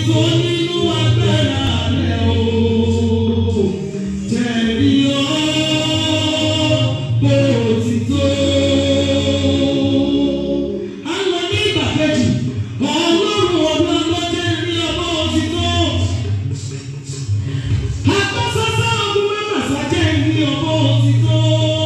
òtítọ́ nínú agbára rẹ̀ o. Jẹ̀rí ọ́ bó òtítọ́. A lọ ní ìgbà kejì, ọlọ́run ọ̀dọ́ lọ́jẹ́ ní ọmọ òtítọ́. Akọ́sọ́sọ́ ọdún mẹ́fà sájẹ́ ní ọmọ òtítọ́.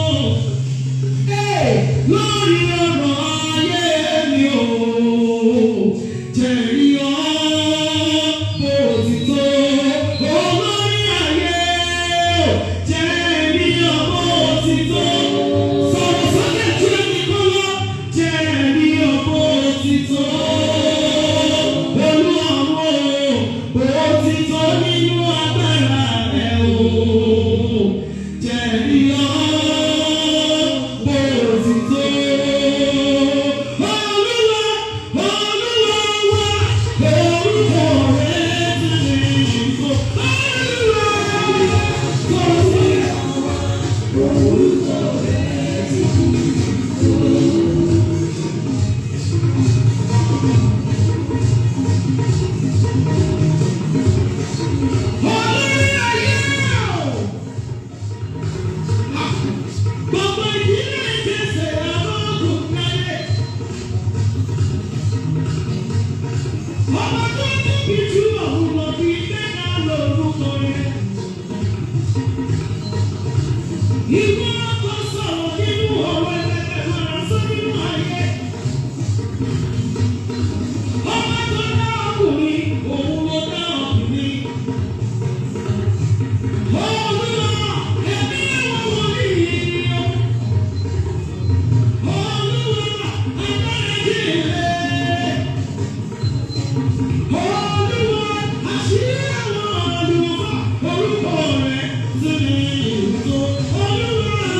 Lórí ọ̀rọ̀ ayé mi ò jẹ̀rí ọ́ bó òtítọ́. Olórí ayé jẹ̀rí ọ́ bó òtítọ́. Sọ̀rọ̀ sọ́kẹ́ tí ó ní kọ́ lọ jẹ̀rí ọ́ bó òtítọ́. Olú ọ̀run bó òtítọ́ nínú agbára rẹ̀ o. Jẹ̀rí ọ́ bó òtítọ́. Olúwa, Olúwa wá, orúkọ rẹ̀ ti ní ìfọ̀. Olúwa, Olúwa. Olórí ayé o. Gbogbo ìdílé ìjẹsẹ̀ arógùn náyé. Ọmọ tó tóbi jù òun lọ bí gbẹ́gà lórúkọ rẹ̀. Ìwọ ọkọ sọ̀rọ̀ nínú ọ̀rọ̀ ẹgbẹ́ máa sọ nínú ayé. Ọmọ tó dá ọkùnrin, òun ló dá ọkùnrin. Olúwa, ẹ̀mí àwọn wòlíì ni ó. Olúwa, agbára ìjìnlẹ̀. Olúwa, àṣírí àwọn àlùfáà, orúkọ rẹ̀ sì ni ìtò. Olúwa,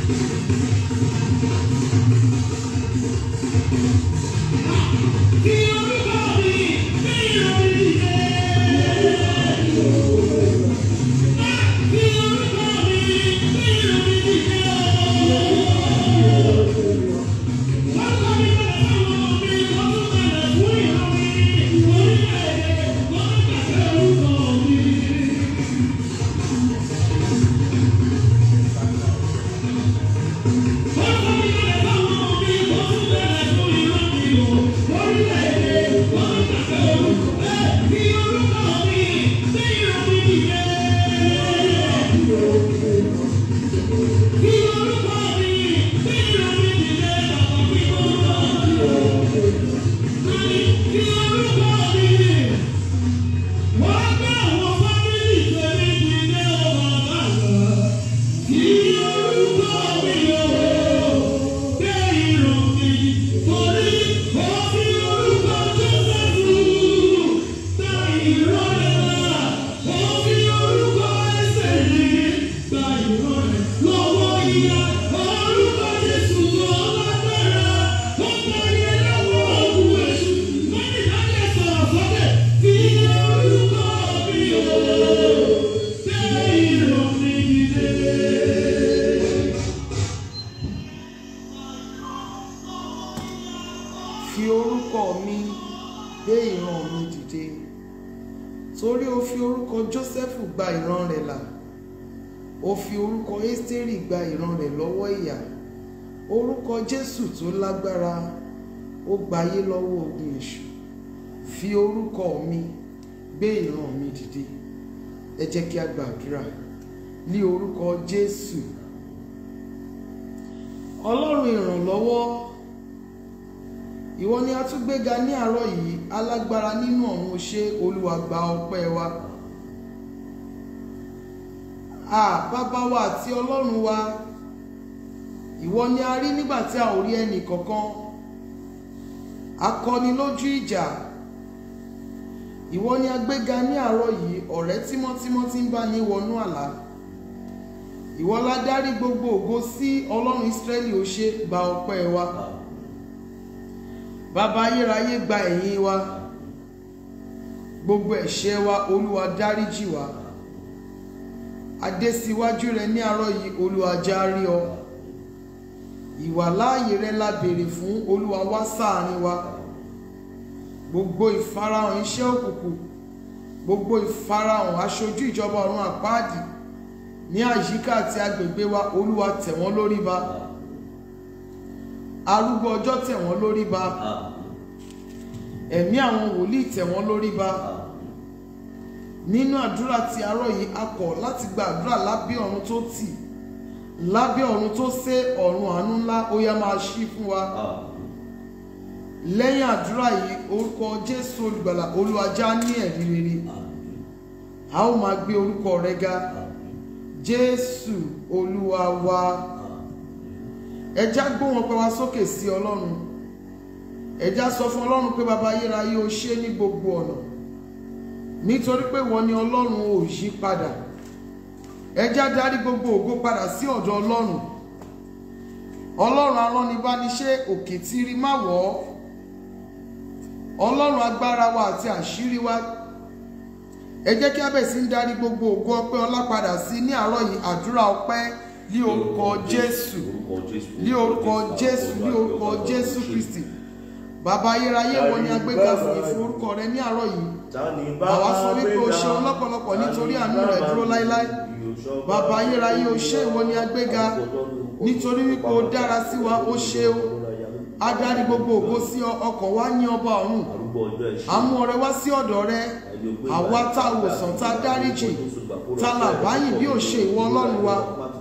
fi orúkọ mi gbé ìran mi dìde torí o fi orúkọ Jósẹ́fù gba ìran rẹ̀ là o fi orúkọ Ẹ́sítérì gba ìran rẹ̀ lọ́wọ́ ìyà orúkọ Jésù tó lágbára ó gbayé lọ́wọ́ ogun èṣù fi orúkọ mi gbé ìran mi dìde ẹ jẹ́ kí a gbàdúrà ní orúkọ Jésù Ọlọ́run ìrànlọ́wọ́ ìwọ ni a tún gbéga ní àárọ̀ yìí alágbára nínú ọ̀run o ṣé olúwa gba ọpẹ́ wa a bàbá wa àti ọlọ́run wa ìwọ ni a rí nígbà tí a ò rí ẹnì kankan akọni lójú ìjà ìwọ ni a gbéga ní àárọ̀ yìí ọ̀rẹ́ tímọ́tímọ́ tí ń bá ní wọnú àlá ìwọ la dárí gbogbo ògo sí ọlọ́run Ísírẹ́lì o ṣé gba ọpẹ́ wa bàbá ayérayé gba ẹ̀yìn wa gbogbo ẹ̀ṣẹ̀ wa olúwa dáríjì wa adé síwájú rẹ ní àárọ̀ yìí olúwa járí ọ ìwàláàyè rẹ la béèrè fún olúwa wá sáàrin wa gbogbo ìfarahàn iṣẹ́ òkùnkùn gbogbo ìfarahàn aṣojú ìjọba ọ̀run àpáàdì ní àyíká àti agbègbè wa olúwa tẹ̀ wọ́n lórí ba arúgbó ọjọ́ tẹ̀ wọ́n lórí ba ẹ̀mí àwọn wòlíì tẹ̀ wọ́n lórí ba nínú àdúrà tí arọ́ yìí a kọ̀ láti gba àdúrà lábẹ́ ọ̀run tó tì lábẹ́ ọ̀run tó sé ọ̀run àánú ńlá ó yá máa ṣí fún wa lẹ́yìn àdúrà yìí orúkọ Jésù olùgbàlà olùwàjá ní ẹ̀rí rere a ó máa gbé orúkọ rẹ ga Jésù olúwa wa ẹjá gbóhùn ọpẹ́ wa sókè sí Ọlọ́run ẹjá sọ fún Ọlọ́run pé bàbá ayérayé o ṣé ní gbogbo ọ̀nà nítorí pé wọ́n ní Ọlọ́run ò yí padà ẹjá darí gbogbo ògo padà sí ọ̀dọ̀ Ọlọ́run Ọlọ́run aránibániṣe òkè tí rí má wọ̀ ọ́ Ọlọ́run agbára wa àti àṣírí wa ẹ jẹ́ kí a bẹ̀ sí ń darí gbogbo ògo ọpẹ́ ọlá padà sí ní àárọ̀ yìí àdúrà ọpẹ́ ní orúkọ Jésù ní orúkọ Jésù ní orúkọ Jésù Kristi bàbá ayérayé wọn ni agbéga fún ìforúkọ rẹ ní àárọ̀ yìí àwa sọ wípé o ṣeun lọ́pọ̀lọpọ̀ nítorí àánú rẹ dúró láéláé bàbá ayérayé o ṣé ìwọ ni agbéga nítorí wípé o dára sí wa o ṣe o adarí gbogbo ògo sí ọkàn wa ní ọba ọ̀run àmú ọrẹ wá sí ọ̀dọ̀ rẹ àwa tá a wòsàn tá a dáríjì tá a là báyìí bí ò ṣe ìwọ Ọlọ́run wa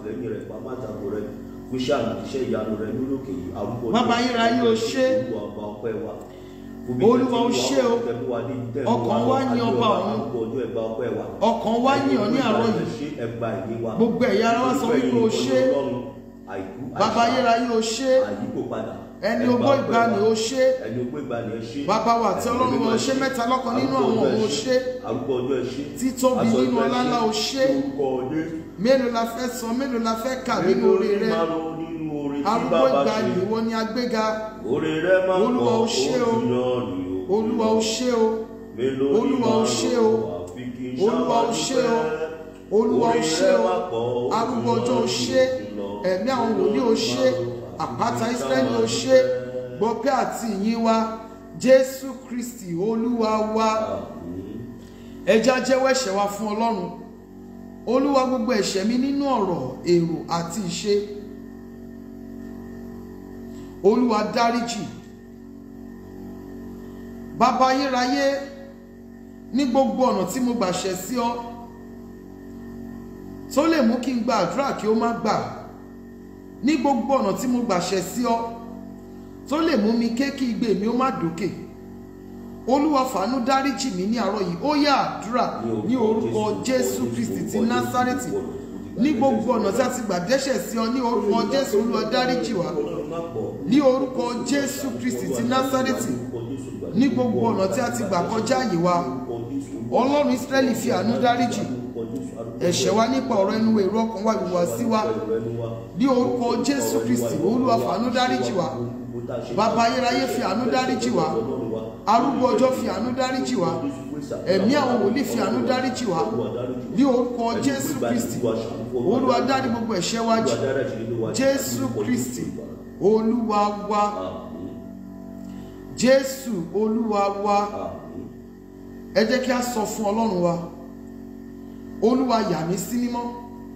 bàbá ayérayé o ṣé olúwa o ṣé o ọkàn wa ní ọba ọ̀run ọkàn wa ní ọ ní àárọ̀ yìí gbogbo ẹ̀yà ara wa sọ wípé o ṣé bàbá ayérayé o ṣé ẹni ogbó ìgbà ni ó ṣe ẹni ogbó ìgbà ni ẹ ṣe bàbá wa àti ọlọ́run wa ó ṣe mẹ́ta lọ́kan nínú àwọn òun ó ṣe arúgbó ọjọ́ ẹ ṣe títóbi Aṣọ nínú ìgbà ẹ ọlá ńlá ó ṣe orúkọ Jésù mélòó la fẹ́ sọ mélòó la fẹ́ kà nínú oore rẹ márùn nínú oore tí arúgbó bàbá ìgbà ṣe ni ìwọ ni agbéga oore rẹ máa ń Olúwa, pọ̀ ó ṣé o. ojú náà ni o olúwa ó ṣe o mélòó ni Olúwa, ó márùn ṣé o. àfi kí n Olúwa, ó ṣé o. ṣàwádìí olúwa ó Oore ṣe rẹ o máa pọ̀, ojú arúgbó ọjọ́ ó náà ṣe ni o. ẹ̀mí àwọn wòlíì ó ṣe àpáta Ísírẹ́lì ó ṣe gbọpẹ́ àti ìyìn wa Jésù Kristi olúwa wa Àmín. ẹja jẹ́wọ́ ẹ̀ṣẹ̀ wa fún Ọlọ́run olúwa gbogbo ẹ̀ṣẹ̀ mi nínú ọ̀rọ̀ èrò àti ìṣe olúwa dáríjì bàbá ayérayé ní gbogbo ọ̀nà tí mo gbà ṣẹ̀ sí ọ tó lè mú kí n gba àdúrà kí ó má gbà ní gbogbo ọ̀nà tí mo gbà ṣẹ̀ sí ọ tó lè mú mi ké kí igbe mi ó má dókè olúwa fàánú dáríjì mí ní àárọ̀ yìí ó yá àdúrà ní orúkọ jésù kristi ti násárẹ́tì ní gbogbo ọ̀nà tí a ti gbà dẹ́ṣẹ̀ sí ọ ní orúkọ jésù olúwa dáríjì wá ní orúkọ jésù kristi ti násárẹ́tì ní gbogbo ọ̀nà tí a ti gbà kọjá àyè wa ọlọ́run ísírẹ́lì fi àánú dáríjì ẹ̀ṣẹ̀ wa nípa ọ̀rọ̀ ẹnu èrò ọkàn wa ìhùwàsí wa ní orúkọ jésù kristi olúwa fàánú dáríjì wá bàbá ayérayé fi àánú dáríjì wá arúgbó ọjọ́ fi àánú dáríjì wá ẹ̀mí àwọn wòlíì fi àánú dáríjì wá ní orúkọ jésù kristi olúwa dárí gbogbo ẹ̀ṣẹ̀ wa jì jésù kristi olúwa wa jésù olúwa wa ẹ jẹ́ kí a sọ fún ọlọ́run wa olúwa yà mí sí mímọ́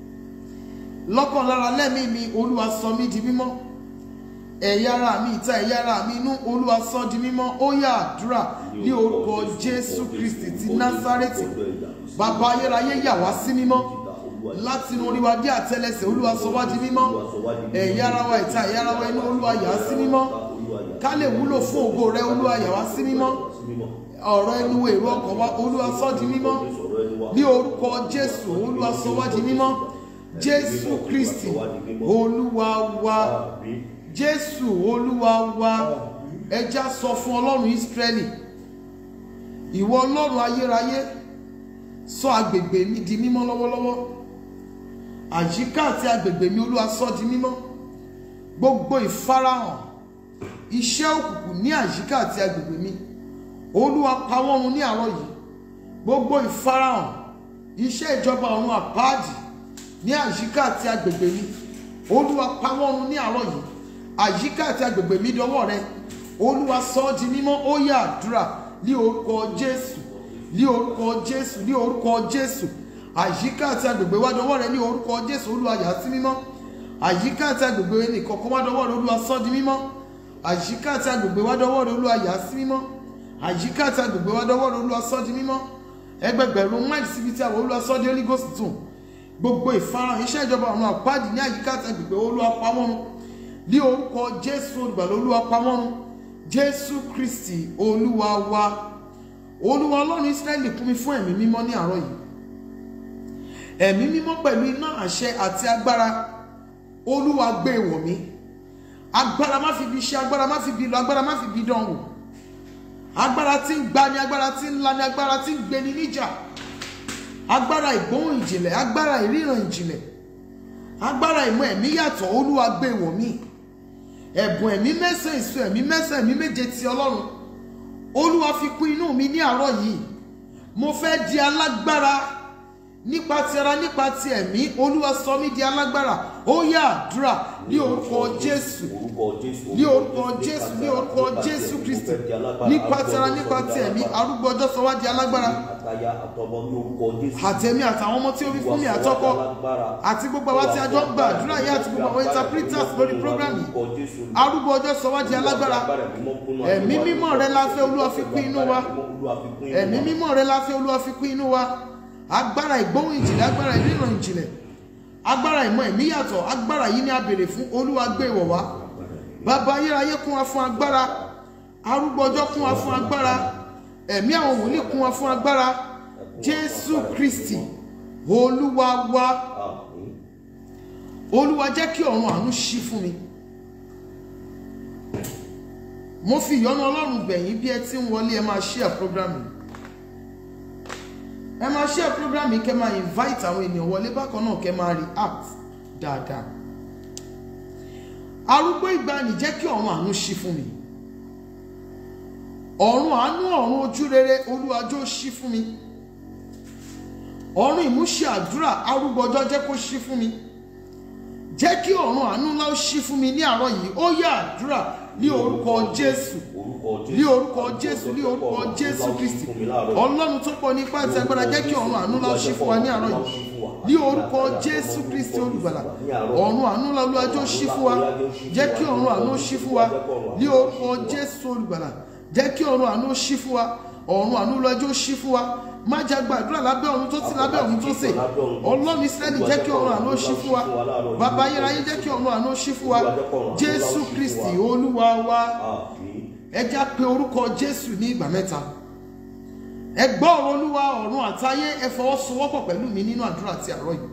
lọ́kàn lára lẹ́mìí mi olúwa sọ mí di mímọ́ ẹ̀yà ara mi ìta ẹ̀yà ara mi inú olúwa sọ di mímọ́ ó yá àdúrà ní orúkọ jésù kristi ti násárẹ́tì bàbá ayérayé yà wá sí mímọ́ láti inú orí wa dé àtẹ́lẹsẹ̀ olúwa sọ wá di mímọ́ ẹ̀yà ara wa ìta ẹ̀yà ara wa inú olúwa yà á sí mímọ́ ká lè wúlò fún ògo rẹ olúwa yà wá sí mímọ́ ọ̀rọ̀ ẹnu èrò ọkàn wa olúwa sọ di mímọ́ ní orúkọ jésù olúwa sọ wá di mímọ́ jésù kristi olúwa wa jésù olúwa wa ẹja sọ fún ọlọ́run ìsírẹ́lì ìwọ ọlọ́run ayérayé sọ agbègbè mi di mímọ́ lọ́wọ́lọ́wọ́ àyíká àti agbègbè mi olúwa sọ di mímọ́ gbogbo ìfarahàn iṣẹ́ òkùnkùn ní àyíká àti agbègbè mi olúwa pa wọ́n run ní àárọ̀ yìí gbogbo ìfarahàn iṣẹ́ ìjọba ọ̀run àpáàdì ní àyíká àti agbègbè mi olúwa pa wọ́n run ní àárọ̀ yìí àyíká àti agbègbè mi dọwọ́ rẹ olúwa sọ ọ́ di mímọ́ ó yá àdúrà ní orúkọ jésù ní orúkọ jésù ní orúkọ jésù àyíká àti agbègbè wa dọwọ́ rẹ ní orúkọ jésù olúwa yà á sí mímọ́ àyíká àti agbègbè nìkọ̀ọ̀kan wa dọwọ́ rẹ olúwa sọ ọ́ di mímọ́ àyíká àti agbègbè wa dọwọ́ rẹ olúwa yà á sí mímọ́ àyíká àti agbègbè wa dọwọ́ rẹ olúwa sọ ọ́ di mímọ́ ẹgbẹgbẹ̀rún máìlì síbi tí àwọn olúwa sọ ọ́ di holy ghost tún gbogbo ìfarahàn iṣẹ́ ìjọba ọ̀run àpáàdì ní àyíká àti agbègbè olúwa pa wọ́n run ní orúkọ jésù olùgbàlà olúwa pamọ́run jésù kristi olúwa wa olúwa ọlọ́run israẹli kún mi fún ẹ̀mí mímọ́ ní àárọ̀ yìí ẹ̀mí mímọ́ pẹ̀lú iná àṣẹ àti agbára olúwa gbé wọ̀ mí agbára má fi bí ṣe agbára má fi bí lọ agbára má fi bí dán wò agbára tí ń gbani agbára tí ń lani agbára tí ń gbeni níjà agbára ìgbóhùn ìjìnlẹ̀ agbára ìríran ìjìnlẹ̀ agbára ìmọ̀ ẹ̀mí yàtọ̀ olúwa gbé wọ̀ mí ẹ̀bùn ẹ̀mí mẹ́sàn èso ẹ̀mí mẹ́sàn ẹ̀mí méje ti ọlọ́run olúwa fi kún inú mi ní àárọ̀ yìí mo fẹ́ di alágbára nípa ti ara nípa ti ẹ̀mí olúwa sọ mí di alágbára ó yá àdúrà ní orúkọ jésù ní orúkọ jésù ní orúkọ jésù kristi nípa ti ara nípa ti ẹ̀mí arúgbó ọjọ́ sọ wá di alágbára àtẹ̀mí àtàwọn ọmọ tí ó fi fún mi àtọ́kọ́ àti gbogbo àwa tí a jọ ń gba àdúrà yìí àti gbogbo àwọn interpreters lórí program yìí arúgbó ọjọ́ sọ wá di alágbára ẹ̀mí mímọ́ rẹ la fẹ́ olúwa fi kún inú wa ẹ̀mí mímọ́ rẹ la fẹ́ olúwa fi kún inú wa agbára ìgbóhùn ìjìnlẹ̀ agbára ìríran ìjìnlẹ̀ agbára ìmọ̀ ẹ̀mí yàtọ̀ agbára yìí ni a béèrè fún olúwa gbé ìwọ̀ wá bàbá ayérayé kún wa fún agbára arúgbó ọjọ́ kún wa fún agbára ẹ̀mí àwọn wòlíì kún wa fún agbára jésù kristi olúwa wa olúwa jẹ́ kí ọ̀run àánú ṣí fún mi mo fi ìyọ́nú ọlọ́run bẹ̀yìn bí ẹ ti ń wọlé ẹ máa share program yìí ẹ máa share program yìí kẹ́ máa invite àwọn ènìyàn wọlé bákan náà kẹ́ máa react dáadáa arúgbó ìgbàanì jẹ́ kí ọ̀run àánú ṣí fún mi ọ̀run àánú ọ̀run ojú rere olúwàjò ṣí fún mi ọ̀run ìmúṣẹ àdúrà arúgbó ọjọ́ jẹ́ kó ṣí fún mi jẹ́ kí ọ̀run àánú ńlá ó ṣí fún mi ní àárọ̀ yìí ó yá àdúrà ní orúkọ jésù ní orúkọ jésù ní orúkọ jésù kristi ọlọ́run tó pọ̀ nípa àti agbára jẹ́ kí ọ̀run àánú ńlá ó ṣí fún wa ní àárọ̀ yìí ní orúkọ jésù kristi olùgbàlà ọ̀run àánú ńlá olúwàjò ṣí fún wa jẹ́ kí ọ̀run àánú ṣí fún wa ní orúkọ jésù olùgbàlà jẹ́ kí ọ̀run àánú ṣí fún wa ọ̀run àánú olúwàjò ṣí fún wa má jẹ́ gbàdúrà lábẹ́ ọ̀run tó sí lábẹ́ ọ̀run tó sè ọlọ́run ìsírẹ́lì jẹ́ kí ọ̀run àánú ṣí fún wa bàbá ayérayé jẹ́ kí ọ̀run àánú ṣí fún wa jésù kristi olúwa wa ẹ já pé orúkọ jésù ní ìgbà mẹ́ta ẹ gbọ́ ọ̀rọ̀ olúwa ọ̀run àtayé ẹ fọwọ́sowọ́pọ̀ pẹ̀lú mi nínú àdúrà ti àárọ̀ yìí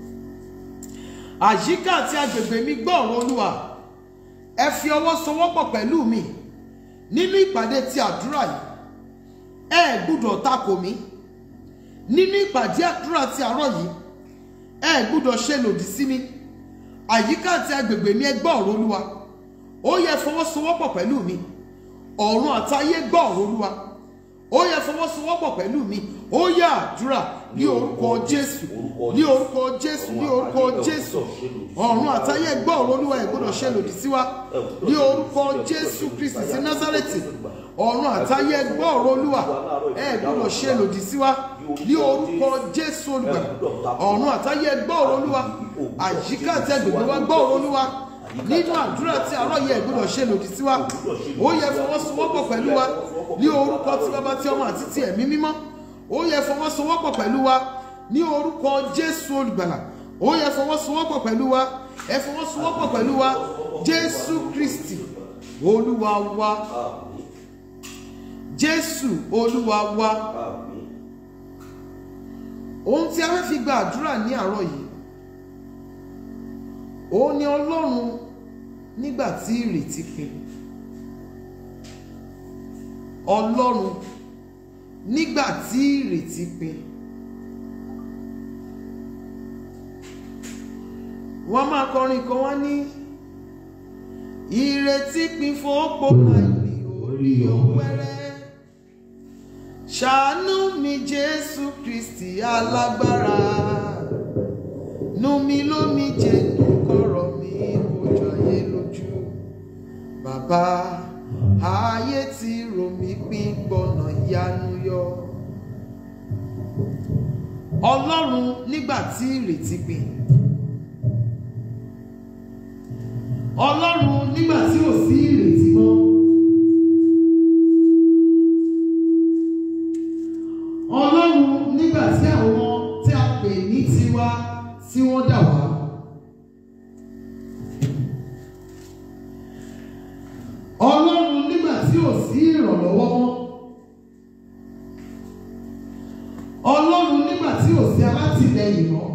àyíká àti agbègbè mi gbọ́ ọ̀rọ̀ olúwa ẹ fi ọwọ́ sowọ́pọ̀ pẹ̀lú mi nínú ìpàdé ti àdúrà yìí ẹ gbúdọ̀ takò mí nínú ìpàdé àdúrà ti àárọ̀ yìí ẹ gbúdọ̀ ṣe lòdì sí mi àyíká àti agbègbè mi ẹ gbọ́ ọ̀rọ̀ olúwa ó yẹ fọwọ́sowọ́pọ̀ pẹ̀lú mi ọ̀run àtayé gbọ́ ọ̀rọ̀ olúwa ó yẹ fọwọ́sowọ́pọ̀ pẹ̀lú mi ó yẹ àdúrà ní orúkọ jésù ní orúkọ jésù ní orúkọ jésù ọ̀run àtayé gbọ́ ọ̀rọ̀ olúwa ẹ gbọ́dọ̀ ṣe lòdì sí wa ní orúkọ jésù kristi sí násárẹ́tì ọ̀run àtayé gbọ́ ọ̀rọ̀ olúwa ẹ gbọ́dọ̀ ṣe lòdì sí wa ní orúkọ jésù olùgbàlà ọ̀run àtayé gbọ́ ọ̀rọ̀ olúwa àyíká àti agbègbè wa gbọ́ ọ̀rọ̀ olúwa nínú àdúrà tí àárọ̀ yẹ gbọ́dọ̀ ṣe lòdì sí wa ó yẹ fọwọ́sowọ́pọ̀ pẹ̀lú wa ní orúkọ tí bàbá tí ọmọ àti ti ẹ̀mí mímọ́ ó yẹ fọwọ́sowọ́pọ̀ pẹ̀lú wa ní orúkọ jésù olùgbàlà ó yẹ fọwọ́sowọ́pọ̀ pẹ̀lú wa ẹ fọwọ́sowọ́pọ̀ pẹ̀lú wa jésù kristi olúwa wa jésù olúwa wa ohun tí a fẹ́ fi gba àdúrà ní àárọ̀ yìí ó ní ọlọ́run nígbà tí ìrètí pin ọlọ́run nígbà tí ìrètí pin wọ́n máa kọrin kan wá ní ìrètí pin fòópó láìní orí ọ̀wẹ́rẹ́ ṣàánú mi jésù kristi alágbára nù mí lómi jẹ́ kọ̀rọ̀ mi kojú ayé lójú bàbá ayé ti rò mí pín gbọ́nà ìyanu yọ ọlọ́run nígbà tí ìrètí pin ọlọ́run nígbà tí ò sí ìrètí mọ́ ọlọ́run nígbà tí àwọn tí a pè ní tiwa tí wọ́n dà wá. ọlọ́run nígbà tí ò sí ìrànlọ́wọ́ mọ́. ọlọ́run nígbà tí ò sí alátìlẹyìn mọ́.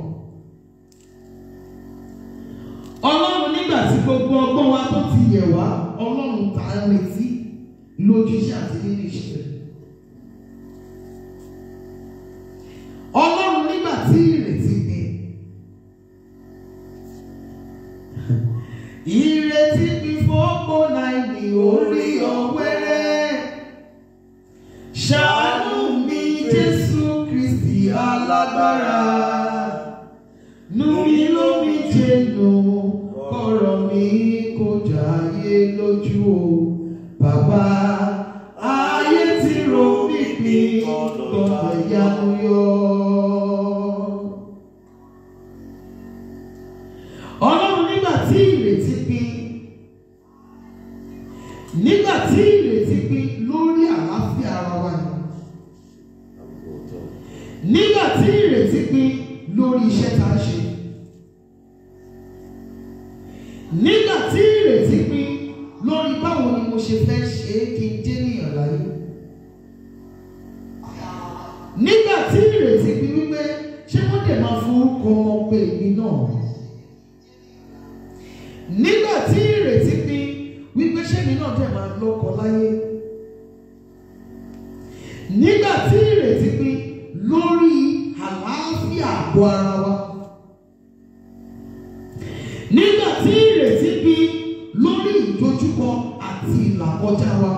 ọlọ́run nígbà tí gbogbo ọgbọ́n wa tó ti yẹ̀ wá ọlọ́run tá a retí lójúṣe àti nínú iṣẹ́. ọlọ́run nígbà tí ìrètí gbé. ìrètí mi fọ́pọ̀ náírà orí ọ̀wẹ́rẹ́ ṣàánú mi jésù kristi alágbára nù mí lómi jẹ́nu kọ̀rọ̀ mi kò jáyé lójú o bàbá ayé ti rò mí pín gbọ̀ngàn ìyanu yọ. ọlọ́run nígbà tí ìrètí pin nígbà tí ìrètí pin lórí àlàáfíà ara wa ni nígbà tí ìrètí pin lórí iṣẹ́ tá a ṣe nígbà tí ìrètí pin lórí báwo ni mo ṣe fẹ́ ṣe é kí n dé níyàn láyé nígbà tí ìrètí pin wípé ṣé wọ́n dẹ̀ máa forúkọ ọmọ pé èmi náà nígbà tí ìrètí pin wípé ṣẹ́mi náà dẹ̀ máa lọ́kọ láyé nígbà tí ìrètí pin lórí àlàáfíà àgọ́ ara wa nígbà tí ìrètí pin lórí ìdojúkọ àti ìlàkọjá wa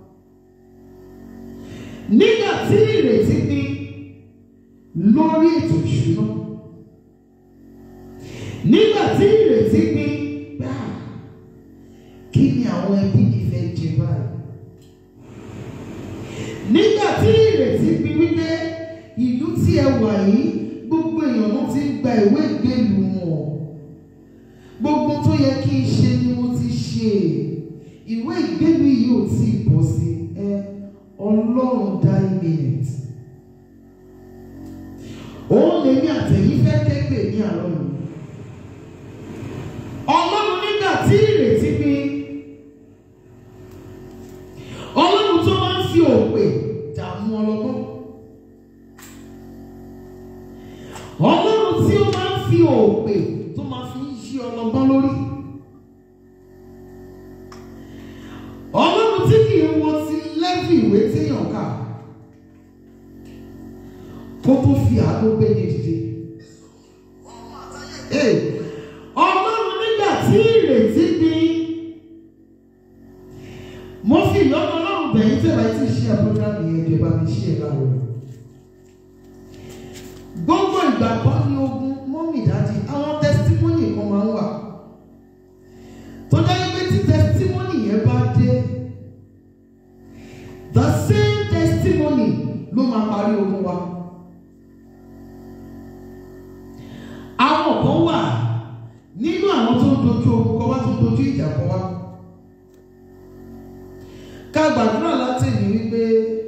nígbà tí ìrètí pin lórí ètò ìṣúná nígbà tí ìrètí pin bá kí ni àwọn ẹbí mi fẹ́ jẹ báyìí nígbà tí ìrètí pin wípé ìlú tí ẹ wà yìí gbogbo èèyàn ló ti ń gba ìwé ìgbélú wọn gbogbo tó yẹ kí n ṣe ni mo ti ṣe ìwé ìgbélú yìí ò tí ì bọ́ sí ẹ ọlọ́run dá ìmìnẹ̀tì òun lèmi àtẹ̀yìn fẹ́ kẹ́gbẹ́ ní àárọ̀ yìí ọlọ́run nígbà tí ìrètí pin ọlọ́run tó máa ń fi òpè dààmú ọlọ́gbọ́n ọlọ́run tí ó máa ń fi òpè tó máa fi ń yí ọlọ́gbọ́n lórí ọlọ́run tí kì í wo ti lẹ́bù ìwé téèyàn kà kó tó fi àánú gbé ní dìde. Ee, ọlọ́run nígbà tí ìrètí pin mo fi ìyọ́nà ọlọ́run bẹ̀yìn tẹ̀lé tí ṣe àbúrámì yẹn jẹ́ bá mi ṣe é láwọ̀ gbogbo ìgbà kan ní ogun mọ́mì dájú àwọn tẹsítímọ́nì kan máa ń wà tó dájú pé tí tẹsítímọ́nì yẹn bá dé the same testimony ló máa parí ogun wa. àwọn kan wà nínú àwọn tó ń dojú ogun kọ wá tó ń dojú ìjà kọ wá ká gbàdúrà láti ní wípé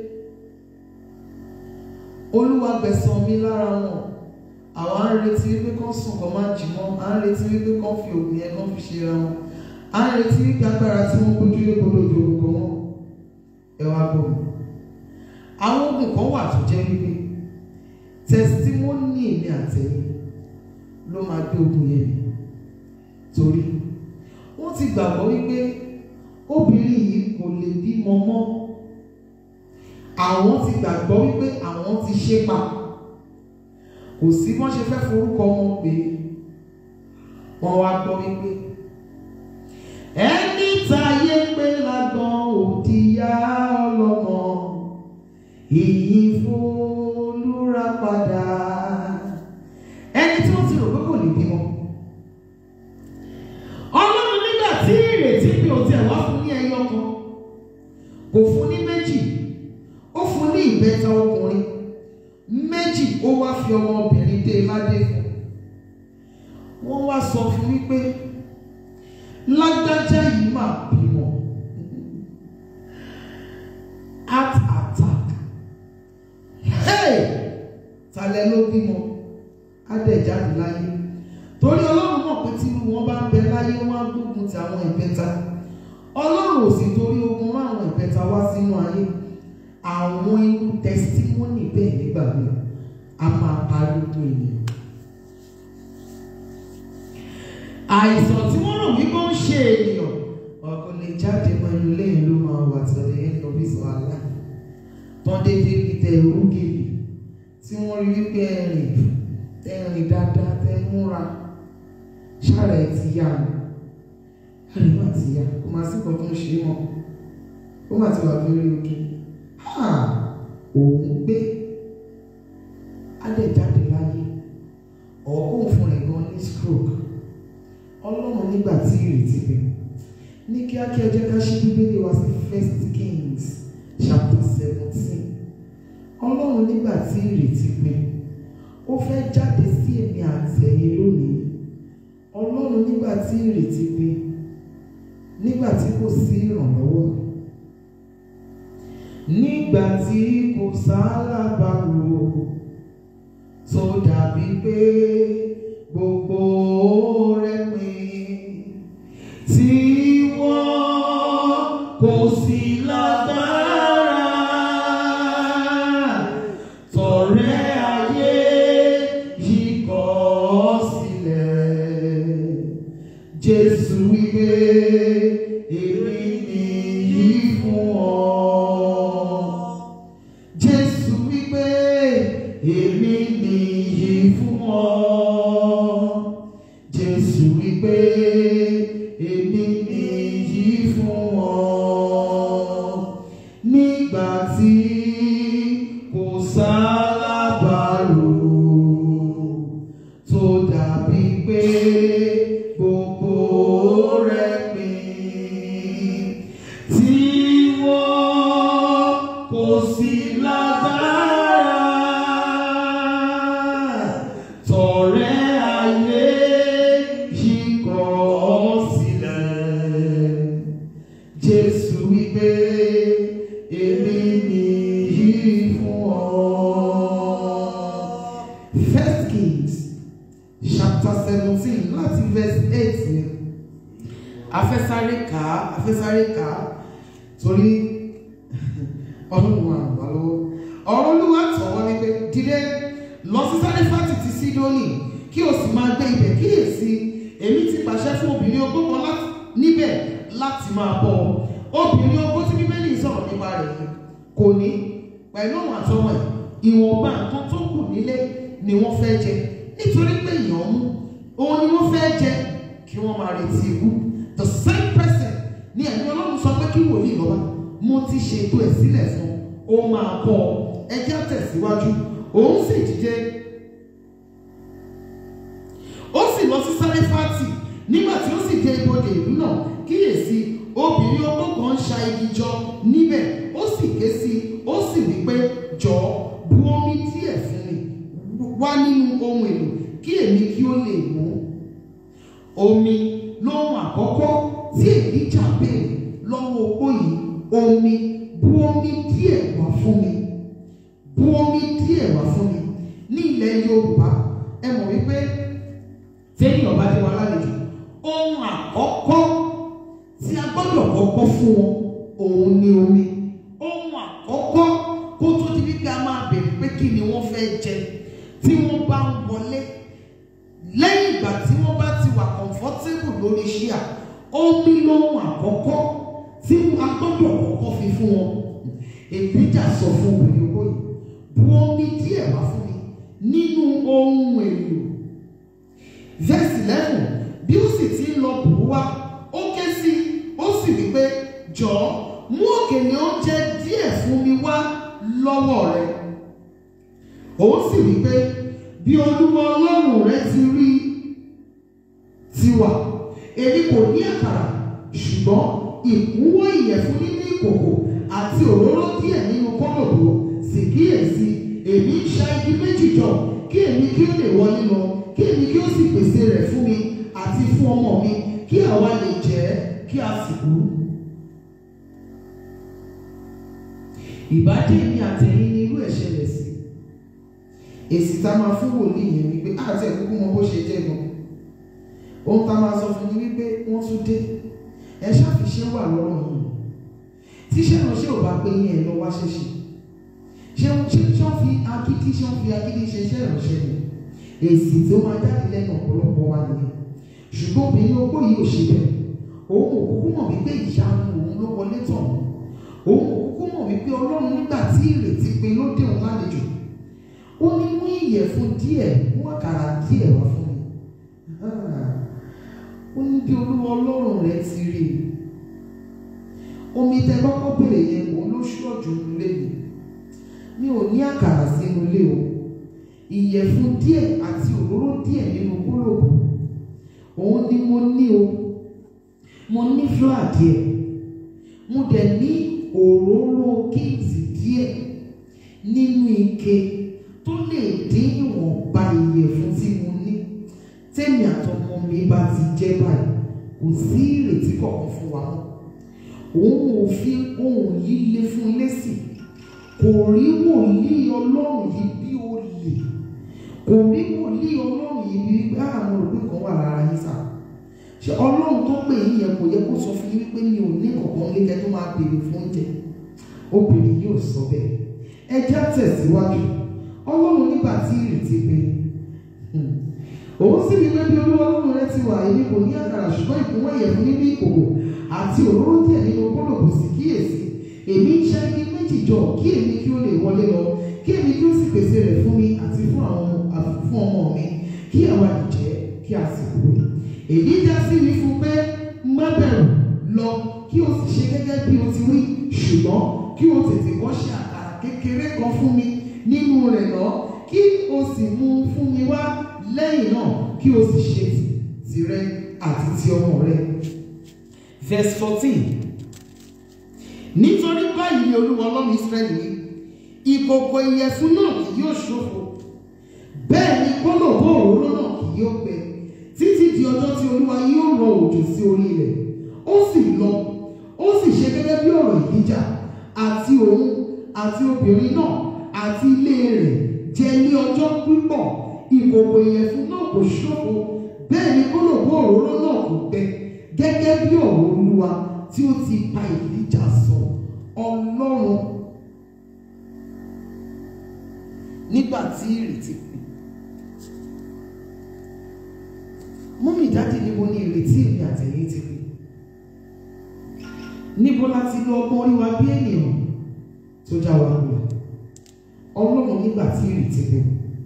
olúwa gbẹ̀san mi lára wọn àwọn á ń retí wípé kán sùn kán má jí mọ́ à ń retí wípé kán fi òògùn yẹn kán fi ṣe ra wọn à ń retí wípé agbára tí wọ́n gbójú lé gbọdọ̀ ju ogun kan wọn ẹ wá gbọ́ mi àwọn ogun kan wà tó jẹ́ wípé tẹsítímọ́nì mi àtẹ̀yìn ló máa gbé ogun yẹn mi torí wọ́n ti gbàgbọ́ wípé obìnrin yìí kò lè bímọ mọ́ àwọn ti gbàgbọ́ wípé àwọn ti ṣe pa kò sí wọ́n ṣe fẹ́ forúkọ wọn pé wọ́n wá gbọ́ wípé ẹni táyé pé lágbọ́n òdìyá ọlọ́mọ ìyìn fólúra padà ẹni tí wọ́n ti rò pé kò lè bímọ. ọlọ́run nígbà tí ìrètí bí o tiẹ̀ wá fún ní ẹyọ kan kò fún ní méjì ó fún ní ìbẹ́ta ọkùnrin méjì ó wá fi ọmọbìnrin dé ládé fún wọ́n wá sọ fún wípé lágbájá yìí máa bímọ heart attack hey talẹ̀ ló bímọ adẹ̀jáde láyé torí ọlọ́run mọ̀ pé tí wọ́n bá ń bẹ láyé wọ́n á gbógun ti àwọn ìbẹ́ta ọlọ́run ò sì torí ogun rán àwọn ìbẹ́ta wá sínú ayé àwọn irú tẹsítímọ́nì bẹ́ẹ̀ nígbà míì a máa parí ogun ènìyàn. àìsàn tí wọ́n rò wípé ó ń ṣe ènìyàn ọkọ̀ lè jáde mọ́ inú lẹ́yìn ló máa wà tẹ̀lé end of his life tán déédéé fi tẹ orúkèlè tí wọ́n rí wípé ẹ̀rìn ẹ̀rìn dáadáa tẹ múra ṣáàrà ẹ̀ ti yá o ẹ̀rìn má ti yá kò máa sí nǹkan tó ń ṣe é mọ́ ó má ti wà lórí òkè òun gbé adẹ̀jáde láyé ọ̀ọ́kùn fún rẹ̀ gan ní stroke ọlọ́run nígbà tí ìrètí pé ní kíákíá jẹ́ ká ṣí bíbélì wá sí first kings chapter seventeen ọlọ́run nígbà tí ìrètí pé ó fẹ́ jáde sí èmi àtẹ̀yìn lónìí ọlọ́run nígbà tí ìrètí pé nígbà tí kò sí ìrànlọ́wọ́ nígbà tí kò sálábàárò tó dàbí pé gbogbo rẹ̀ pin tí wọ́n kò sí lágbára tọ̀rẹ́ ayé yìí kọ̀ sílẹ̀ Jésù wí wípé èmi nìyí fún ọ. Jésù wípé èmi nìyí fún ọ. Jésù wípé èmi nìyí fún ọ. Nígbà tí kò sálábàárò tó dàbí pé gbogbo rẹ̀ pín tí wọ́n kò sí lágbára tọ̀rẹ́ ayé yìí kọ̀ ọ́ sílẹ̀. Jésù wípé èmi nìyí fún ọ. First Kings chapter seventeen láti verse eight ni afẹ́sáré kà á afẹ́sáré kà á torí ọlọ́run wà wá lọ́wọ́ ọ̀rọ̀ olúwa tọ̀ wọ́n ní pé dìde lọ sí sáréfàtì ti sídónì kí o sì máa gbé ibẹ̀ kíyèsí èmi ti pàṣẹ fún obìnrin opó kan láti níbẹ̀ láti máa bọ̀ obìnrin opó tí bíbélì sọ̀rọ̀ nípa rẹ̀ yìí kò ní pẹ̀lú àwọn àtọmọ ẹ̀ ìwọ̀nba nǹkan tó kù nílé ni wọ́n fẹ́ jẹ nítorí pé èèyàn mú òun ni wọ́n fẹ́ jẹ kí wọ́n máa retí ikú the same person ni ẹ̀mí ọlọ́run sọ pé kí wòlíì lọ́wọ́ mo ti ṣètò ẹ̀ sílẹ̀ fún ó máa bọ̀ ẹjẹ́ tẹ̀síwájú òun sì dìde ó sì lọ sí sáréfàtì nígbà tí ó sì dé ibodè ìlú náà kíyèsí obìnrin opó kan ń ṣa igi jọ níbẹ̀ ó sì ké sí i ó sì wí pé jọ̀ọ́ bu omi díẹ̀ fún mi wá nínú ohun èlò kí èmi kí ó lè mú omi lóhun àkọ́kọ́ tí èlíjà béèrè lọ́wọ́ opó yìí omi bu omi díẹ̀ wá fún mi bu omi díẹ̀ wá fún mi ní ilẹ̀ yorùbá ẹ mọ̀ wípé téèyàn bá dé wa lálejò ohun àkọ́kọ́ tí a gbọ́dọ̀ kọ́kọ́ fún wọn òun ni omi ohun àkọ́kọ́ kó tó di wípé a máa bèrè pé kí ni wọ́n fẹ́ jẹ tí wọ́n bá ń wọlé lẹ́yìn ìgbà tí wọ́n bá ti wà comfortable lórí ṣíà omi lóhun àkọ́kọ́ tí a gbọ́dọ̀ kọ́kọ́ fi fún wọn èbíjà sọ fún obìnrin owó yìí bu omi díẹ̀ wá fún mi nínú ohun èlò verse eleven bí ó sì ti ń lọ bù ú wá ó ké sí ó sì wí pé jọ̀ọ́ mú òkèlè oúnjẹ díẹ̀ fún mi wá lọ́wọ́ rẹ òun sì wí pé bí olúwa ọlọ́run rẹ ti rí tiwa èmi kò ní àkàrà ṣùgbọ́n ìkúnwọ́ ìyẹ̀fun nínú ìkòkò àti òróró díẹ̀ nínú kọ́lọ̀bù sì kíyèsí èmi ń ṣa igi méjì jọ kí èmi kí ó lè wọlé lọ kí èmi kí ó sì pèsè rẹ̀ fún mi àti fún ọmọ mi kí àwa lè jẹ kí a sì kú. ìbádé mi àtẹ̀yìn ní irú ẹ̀ ṣẹlẹ̀ sí èsì tá a máa fún wòlíì yẹn wípé àti ẹ̀kúkú mọ bó ṣe jẹ́ gan ohun tá a máa sọ fún ni wípé wọ́n tún dé ẹ ṣàfiṣẹ́ wà lọ́rùn yìí tíṣẹ́ náà ṣé ò bá pé yín ẹ̀ lọ wá ṣẹ̀ṣẹ̀ ṣé ṣé ṣé wọ́n fi agídí ṣé wọ́n fi agídí ṣe iṣẹ́ ìránṣẹ́ ni èsì tó máa jáde lẹ́nu ọ̀pọ̀lọpọ̀ wa nìyẹn ṣùgbọ́n obìnrin opó yìí ò ṣe bẹ́ẹ̀ òun ò kúkú mọ̀ wípé ìyanu òun ló wọlé tàn òun ò kúkú mọ̀ wípé ọlọ́run nígbà tí ìrètí pé ló dé òun lálejò ó ní mú ìyẹ̀fun díẹ̀ mú àkàrà díẹ̀ wá fún mi ó ní bí olúwa ọlọ́run rẹ ti rí i omi tẹ kọ́kọ́ bèrè yẹn òun ló ṣọ́ọ̀jù nílé mi mi ò ní àkàrà sínú ilé o ìyẹ̀fun díẹ̀ àti òróró díẹ̀ nínú kúlòbù òun ni mo ní o mo ní flour díẹ̀ mo dẹ̀ ní òróró kíǹtì díẹ̀ nínú ike tó lè dín ìwọ̀nba ìyẹ̀fun tí mo ní tèmi àtọmọ mi bá ti jẹ́ báyìí kò sí ìrètí kọ̀ọ̀kan fún wa mọ́ òun ò fi ohun yìí lé fún lésì kò rí wòlíì ọlọ́run yìí bí ó lè kò rí wòlíì ọlọ́run yìí bí wípé àwọn òbí kan wà lára yín sá ṣe ọlọ́run tó pè yín yẹn kò yẹ kó sọ fún yín wípé mi ò ní kọ̀ọ̀kan lékẹ́ tó máa béèrè fún oúnjẹ obìnrin yóò sọ bẹ́ẹ̀ ẹ já tẹ̀síwájú ọlọ́run nígbà tí ìrètí pé òun sì ní pé bí olúwa ọlọ́run rẹ ti wà èmi kò ní àkàrà ṣùgbọ́n ìkúnwọ́ ìyẹ̀fun nínú ìkòkò àti òróró díẹ̀ nínú kólòbù sì kíyèsí èmi ń ṣẹ́ ní méjì jọ kí èmi kí ó lè wọlé lọ kí èmi kí ó sì pèsè rẹ̀ fún mi àti fún àwọn àti fún ọmọ mi kí àwa ìjẹ́ kí a sì kúrò èyí já sí mi fún pé má bẹ̀rù lọ kí o sì ṣe gẹ́gẹ́ bí o ti wí ṣùgbọ́n kí o tètè kọ́ ṣe àkàrà kékeré kan fún mi nínú rẹ̀ lọ kí o sì mú un fún mi wá lẹ́yìn náà kí o sì ṣe tìrẹ àti ti ọmọ rẹ. verse fourteen nítorí báyìí ni olúwa ọlọ́run israẹli wí ìkòkò ìyẹ̀fun náà kì yóò ṣòfò bẹ́ẹ̀ ni kólòbó òróró náà kì yóò gbẹ títí di ọjọ́ tí olúwa yóò rọ òjò sí orí ilẹ̀ ó sì lọ ó sì ṣe gẹ́gẹ́ bí ọ̀rọ̀ ìdíjà àti òun àti obìnrin náà àti ilé rẹ̀ jẹ ní ọjọ́ pípọ̀ ìkòkò ìyẹ̀fun náà kò ṣòfò bẹ́ẹ̀ ni kólòbó òróró náà kò gbẹ gẹ́gẹ́ bí ọ̀rọ̀ olúwa tí ó ti pa ìdíjà sọ ọlọ́run nígbà tí ìrètí pin mọ́mí dáàdì níbo ni ìrètí èmi àtẹ̀yìn ti pin níbo la ti lo ọgbọ́n orí wa bí ènìyàn tó já wa lọ ọlọ́run nígbà tí ìrètí pin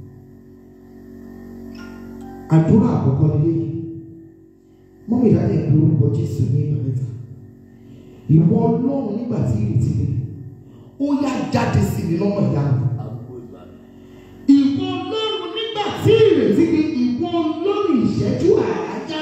àdúrà àkọ́kọ́ nílé yìí mọ́mí dáàdì ẹ̀ ló orúkọ jésù ní ìgbà mẹ́ta ìwọ ọlọ́run nígbà tí ìrètí pin ó yá jáde sí mi lọ́mọ ìyá mi ìwọ ọlọ́run nígbà tí ìrètí pé ìwọ ọlọ́run ìṣẹ́jú àájá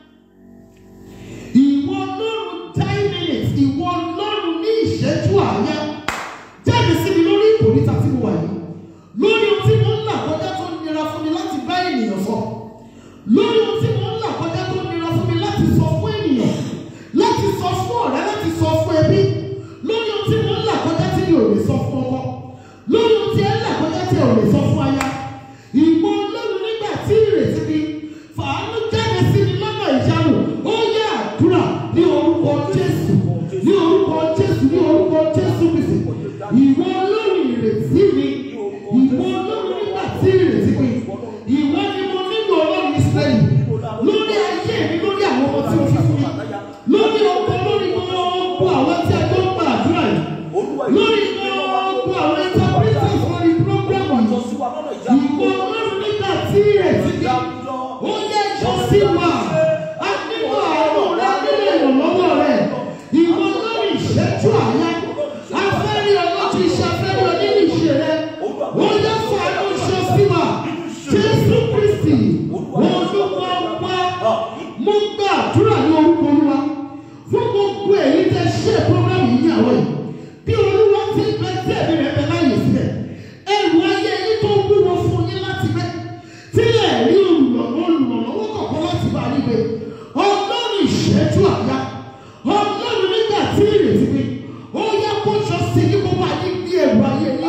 ìwọ ọlọ́run ten minutes ìwọ ọlọ́run ní ìṣẹ́jú àájá jáde sí mi lórí ìkòríta tí mo wà yìí lórí ohun tí mo ń là kọjá tó nira fún mi láti bá ènìyàn sọ lórí ohun tí mo ń là kọjá tó nira fún mi láti sọ fún ènìyàn láti sọ fún ọ̀rẹ́ láti sọ fún ẹbí lórí ohun tí mo ń là kọjá tí mi ò lè sọ fún ọkọ lórí ohun tí ẹ ń là kọjá tí ẹ ò lè sọ fún aya ìwọ ọlọ́run nígbà tí ìrètí mi fàánú jáde sí mi lọ́nà ìyanu ó yẹ àdúrà ní orúkọ jésù ní orúkọ jésù ní orúkọ jésù kristi ìwọ ọlọ́run ìrètí mi ìwọ ọlọ́run nígbà tí ìrètí mi ìwọ ni mo nílò ọlọ́run ìsírẹ́lì lórí ayé mi lórí àwọn ọmọ tí o fi fún mi lórí ọkọ lórí gbogbo àwọn tí a jọ ń gba àdúrà yìí lórí gbogbo àwọn interpreters lórí program yìí ìwọ ọlọ́run nígbà tí ìrètí mi ó yẹ jọ sí wa a nílò àánú rẹ nílò ìrànlọ́wọ́ rẹ ìwọ ọlọ́run ìṣẹ́jú àyà afẹ́rí ọlọ́tún iṣẹ́ afẹ́rí onílù ìṣe rẹ ó yẹ fún àánú ṣọ sí wa jésù kristi olúwa wá mo gba àdúrà ní orúkọ olúwa fún gbogbo èyí tẹ ṣe programme yìí ní àwọn yìí bí olúwa ti ń bẹ tí ẹ̀mí rẹ̀ bẹ láyè sílẹ̀ ẹrù ayé yín tó wúwo fún yín láti bẹ́ tílẹ̀ rí olùrànlọ́wọ́ olùrànlọ́wọ́ kọ̀ọ̀kan láti bá yín gbé ọlọ́run ìṣẹ́jú àyà ọlọ́run nígbà tí ìrètí pé ó yẹ kó jọ sí ní gbogbo ayé bí ẹrù ayé yín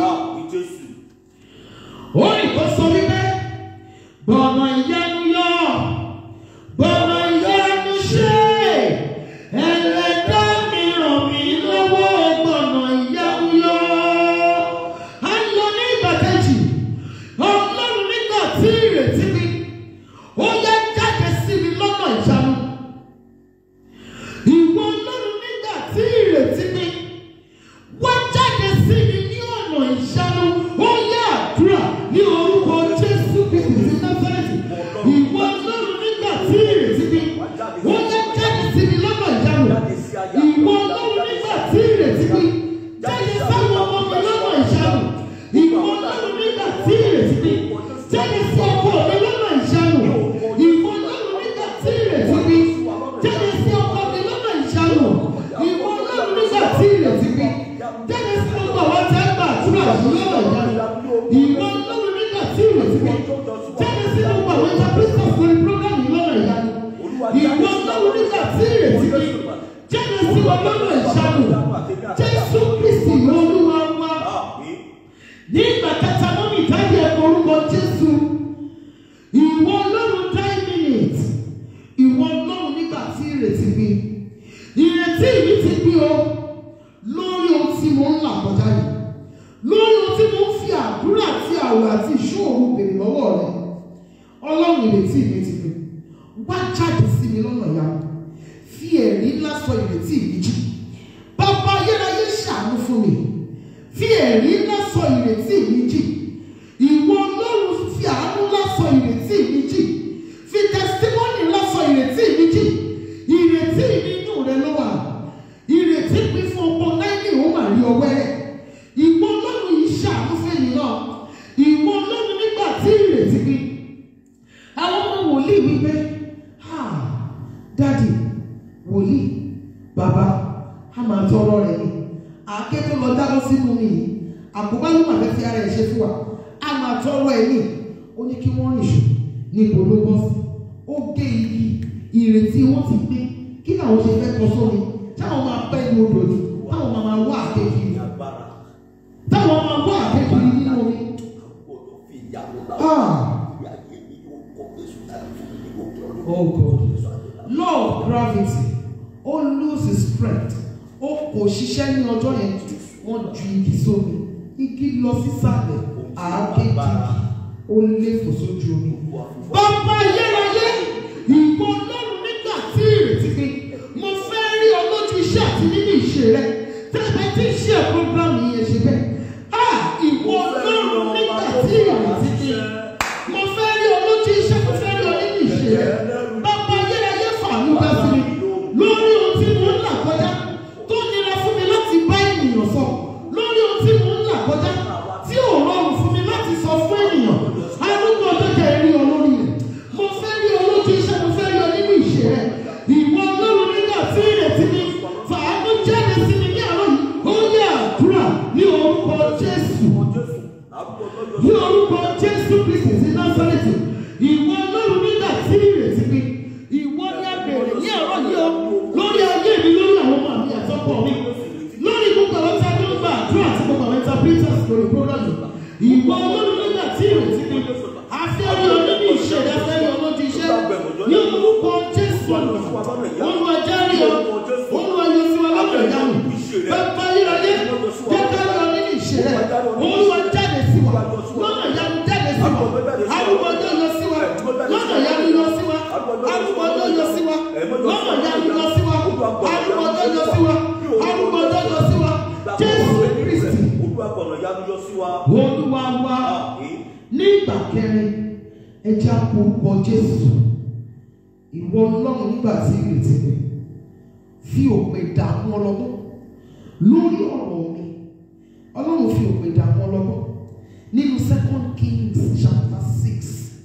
ó ní kó sọ wípé gbọ̀nà ìyanu yọ gbọ̀nà ìyanu ṣe ẹlẹ́dá mi ràn mí lọ́wọ́ gbọ̀nà ìyanu yọ. a ń lọ ní ìgbà kejì ọlọ́run nígbà tí ìrètí mi ó yẹ jáde sí mi lọ́nà ìyanu. ìwọ ọlọ́run nígbà tí ìrètí mi wá jáde sí mi ní ọ̀nà ìyanu ó yẹ àdúrà ní orúkọ jésù kristi ti náfẹ́rẹ́tì ìwọ ọlọ́run nígbà tí ìrètí mi ó yẹ jáde sí mi lọ́nà ìyanu ìwọ ọlọ́run nígbà tí ìrètí mi jáde sáwọn ọmọ mi lọ́nà ìyanu ìwọ ọlọ́run nígbà tí ìrètí mi jáde sí ọkọ mi lọ́nà ìyanu ìwọ ọlọ́run nígbà tí ìrètí mi jáde sí ọkọ mi lọ́nà ìyanu ìwọ ọlọ́run nígbà tí ìrètí mi jáde sí gbogbo àwọn tí a gbà àdúrà yìí lọ́nà ìyanu ìwọ ọlọ́run nígbà tí ìrètí mi jáde sí gbogbo àwọn interpreters lórí program yìí lọ́nà ìyanu ìwọ ọlọ́run nígbà tí ìrètí mi jáde sí wọn lọ́nà ìyanu jésù kristi olúwa wa ní ìgbà kẹta mọ́ mi ìdájọ́ ẹ̀kọ́ orúkọ jésù ìwọ ọlọ́run nine minutes ìwọ ọlọ́run nígbà tí ìrètí mi ìrètí mi ti bí o lórí ohun tí mo ń là kọjá yìí lórí ohun tí mo ń fi àdúrà àti àwẹ̀ àti ìṣòro bèrè lọ́wọ́ rẹ̀ ọlọ́run ìrètí mi ti pè wá jáde sí mi lọ́nà ìyanu fi ẹ̀rí ńlá sọ ìrètí mi jí bàbá ayérayé ṣàánú fún mi fi ẹ̀rí ńlá sọ ìrètí mi jí ìwọ ọlọ́run fi àánú ńlá sọ ìrètí mi jí fi tẹsítímọ́nì ńlá sọ ìrètí mi jí ìrètí mi inú rẹ ló wà ìrètí pín fún ọgbọ́n náírà ó mà rí ọwẹ́ rẹ̀ ìwọ ọlọ́run yìí ṣàánú fún èmi náà ìwọ ọlọ́run nígbà tí ìrètí pín àwọn ọmọ wòlíì wípé ha dádì wòlíì bàbá a máa tọrọ rẹ ni àáké tó lọ dáná sínú mi yìí àkóbá ló máa fẹ́ fi ara ẹ̀ ṣe fún wa a máa tọrọ ẹ ní ó ní kí wọ́n rìn ṣù ní ipò ló bọ́ sí ó gé igi ìrètí wọn ti gbé kí làwọn ṣe fẹ́ tọ́ sómi táwọn máa pẹ́ ní odò ni táwọn máa máa wá àkékiri agbára táwọn máa wá àkékiri nínú omi. gbọ́dọ̀ fi ìyàwó náà Ah. fi ayé mi ó kọ Jésù láti fún mi ní òkè ọdún. Oh God. law of gravity ó lose its strength ó kò ṣiṣẹ́ ní ọjọ́ yẹn wọ́n ju igi sómi igi lọ sísàlẹ̀ àákéjì ó lé fò sójú omi. bàbá ayérayé ìwọ ọlọ́run nígbà tí ìrètí pé mo fẹ́ rí ọ lójú iṣẹ́ àti nínú ìṣe rẹ tẹ́lẹ̀ tí ń ṣe programme yẹn ṣe bẹ́ẹ̀ á ìwọ ọlọ́run nígbà tí ìrètí pé mo fẹ́ rí ọ lójú iṣẹ́ mo fẹ́ rí ọ nínú ìṣe rẹ bàbá ayérayé fàánú bá sí mi lórí ohun tí mo ń là kọjá tó nira fún mi láti bá ènìyàn sọ lórí ohun tí mo ń là kọjá tí ò rọrùn fún mi láti sọ fún ènìyàn arúgbó ọjọ́ kẹ́ ẹ rí ọ lórí rẹ̀ mo fẹ́ rí ọ lójú iṣẹ́ mo fẹ́ rí ọ nínú ìṣe rẹ̀ ìwọ ọlọ́run nígbà tí ìrètí mi fàánú jáde sí mi ní àárọ̀ yìí ó yẹ àdúrà ní orúkọ Jésù ní orúkọ jésù kristi sí násárẹ́tì ìwọ ọlọ́run nígbà tí ìrètí pé ìwọ ní abèrè ní ọ̀rọ̀ yìí o lórí ayé mi lórí àwọn ọmọ mi àtọ́kọ mi lórí gbogbo àwọn tí a ní ń gba àdúrà àti gbogbo àwọn interpreters lórí program yìí ìwọ ọlọ́run nígbà tí ìrètí pé afẹ́rí ọdún ní ìṣẹ̀lẹ̀ afẹ́rí ọlọ́dún iṣẹ́ ní orúkọ jésù olúwa járe ọ olúwa yọ sí wa lọ́dọ̀ ìyanu bàbá ayérayé jẹ́ ká lọ nínú ìṣẹ̀lẹ̀ olúwa jáde sí wa lọ́nà ìyanu jáde sí wa arúgbó ọjọ́ yọ sí wa lọ́nà ìyanu yọ sí wa arúgbó ọjọ́ yọ sí wa lọ́nà ìyanu yọ sí wa arúgbó ọjọ́ yọ sí wa arúgbó ọjọ́ yọ sí wa jésù kristi Olúwàgbọ̀nà yanu yọ sí wa. olúwa wa ní ìgbà kẹrin ẹja orúkọ jésù ìwọ ọlọ́run nígbà tí ìrètí mi fi òpè dààmú ọlọ́gbọ́n lórí ọ̀rọ̀ mi ọlọ́run fi òpè dààmú ọlọ́gbọ́n nínú second kings chapter six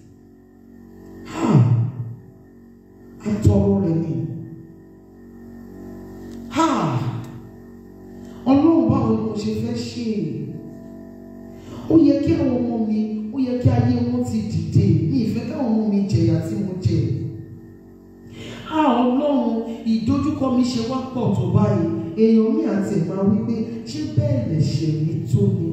ha atọrọ rẹ ni ha ọlọ́run báwo ni mo ṣe fẹ́ ṣe ó yẹ kí àwọn ọmọ mi ó yẹ kí ayé wọn ti dìde ní ìfẹ́ káwọn ọmọ mi jẹ̀yà tí mo jẹ a ọlọ́run ìdojúkọ mi ṣe wá pọ̀ tó báyìí èèyàn mi àti ẹ̀ máa wí pé ṣé bẹ́ẹ̀ lẹ̀ṣẹ̀ mi tó ni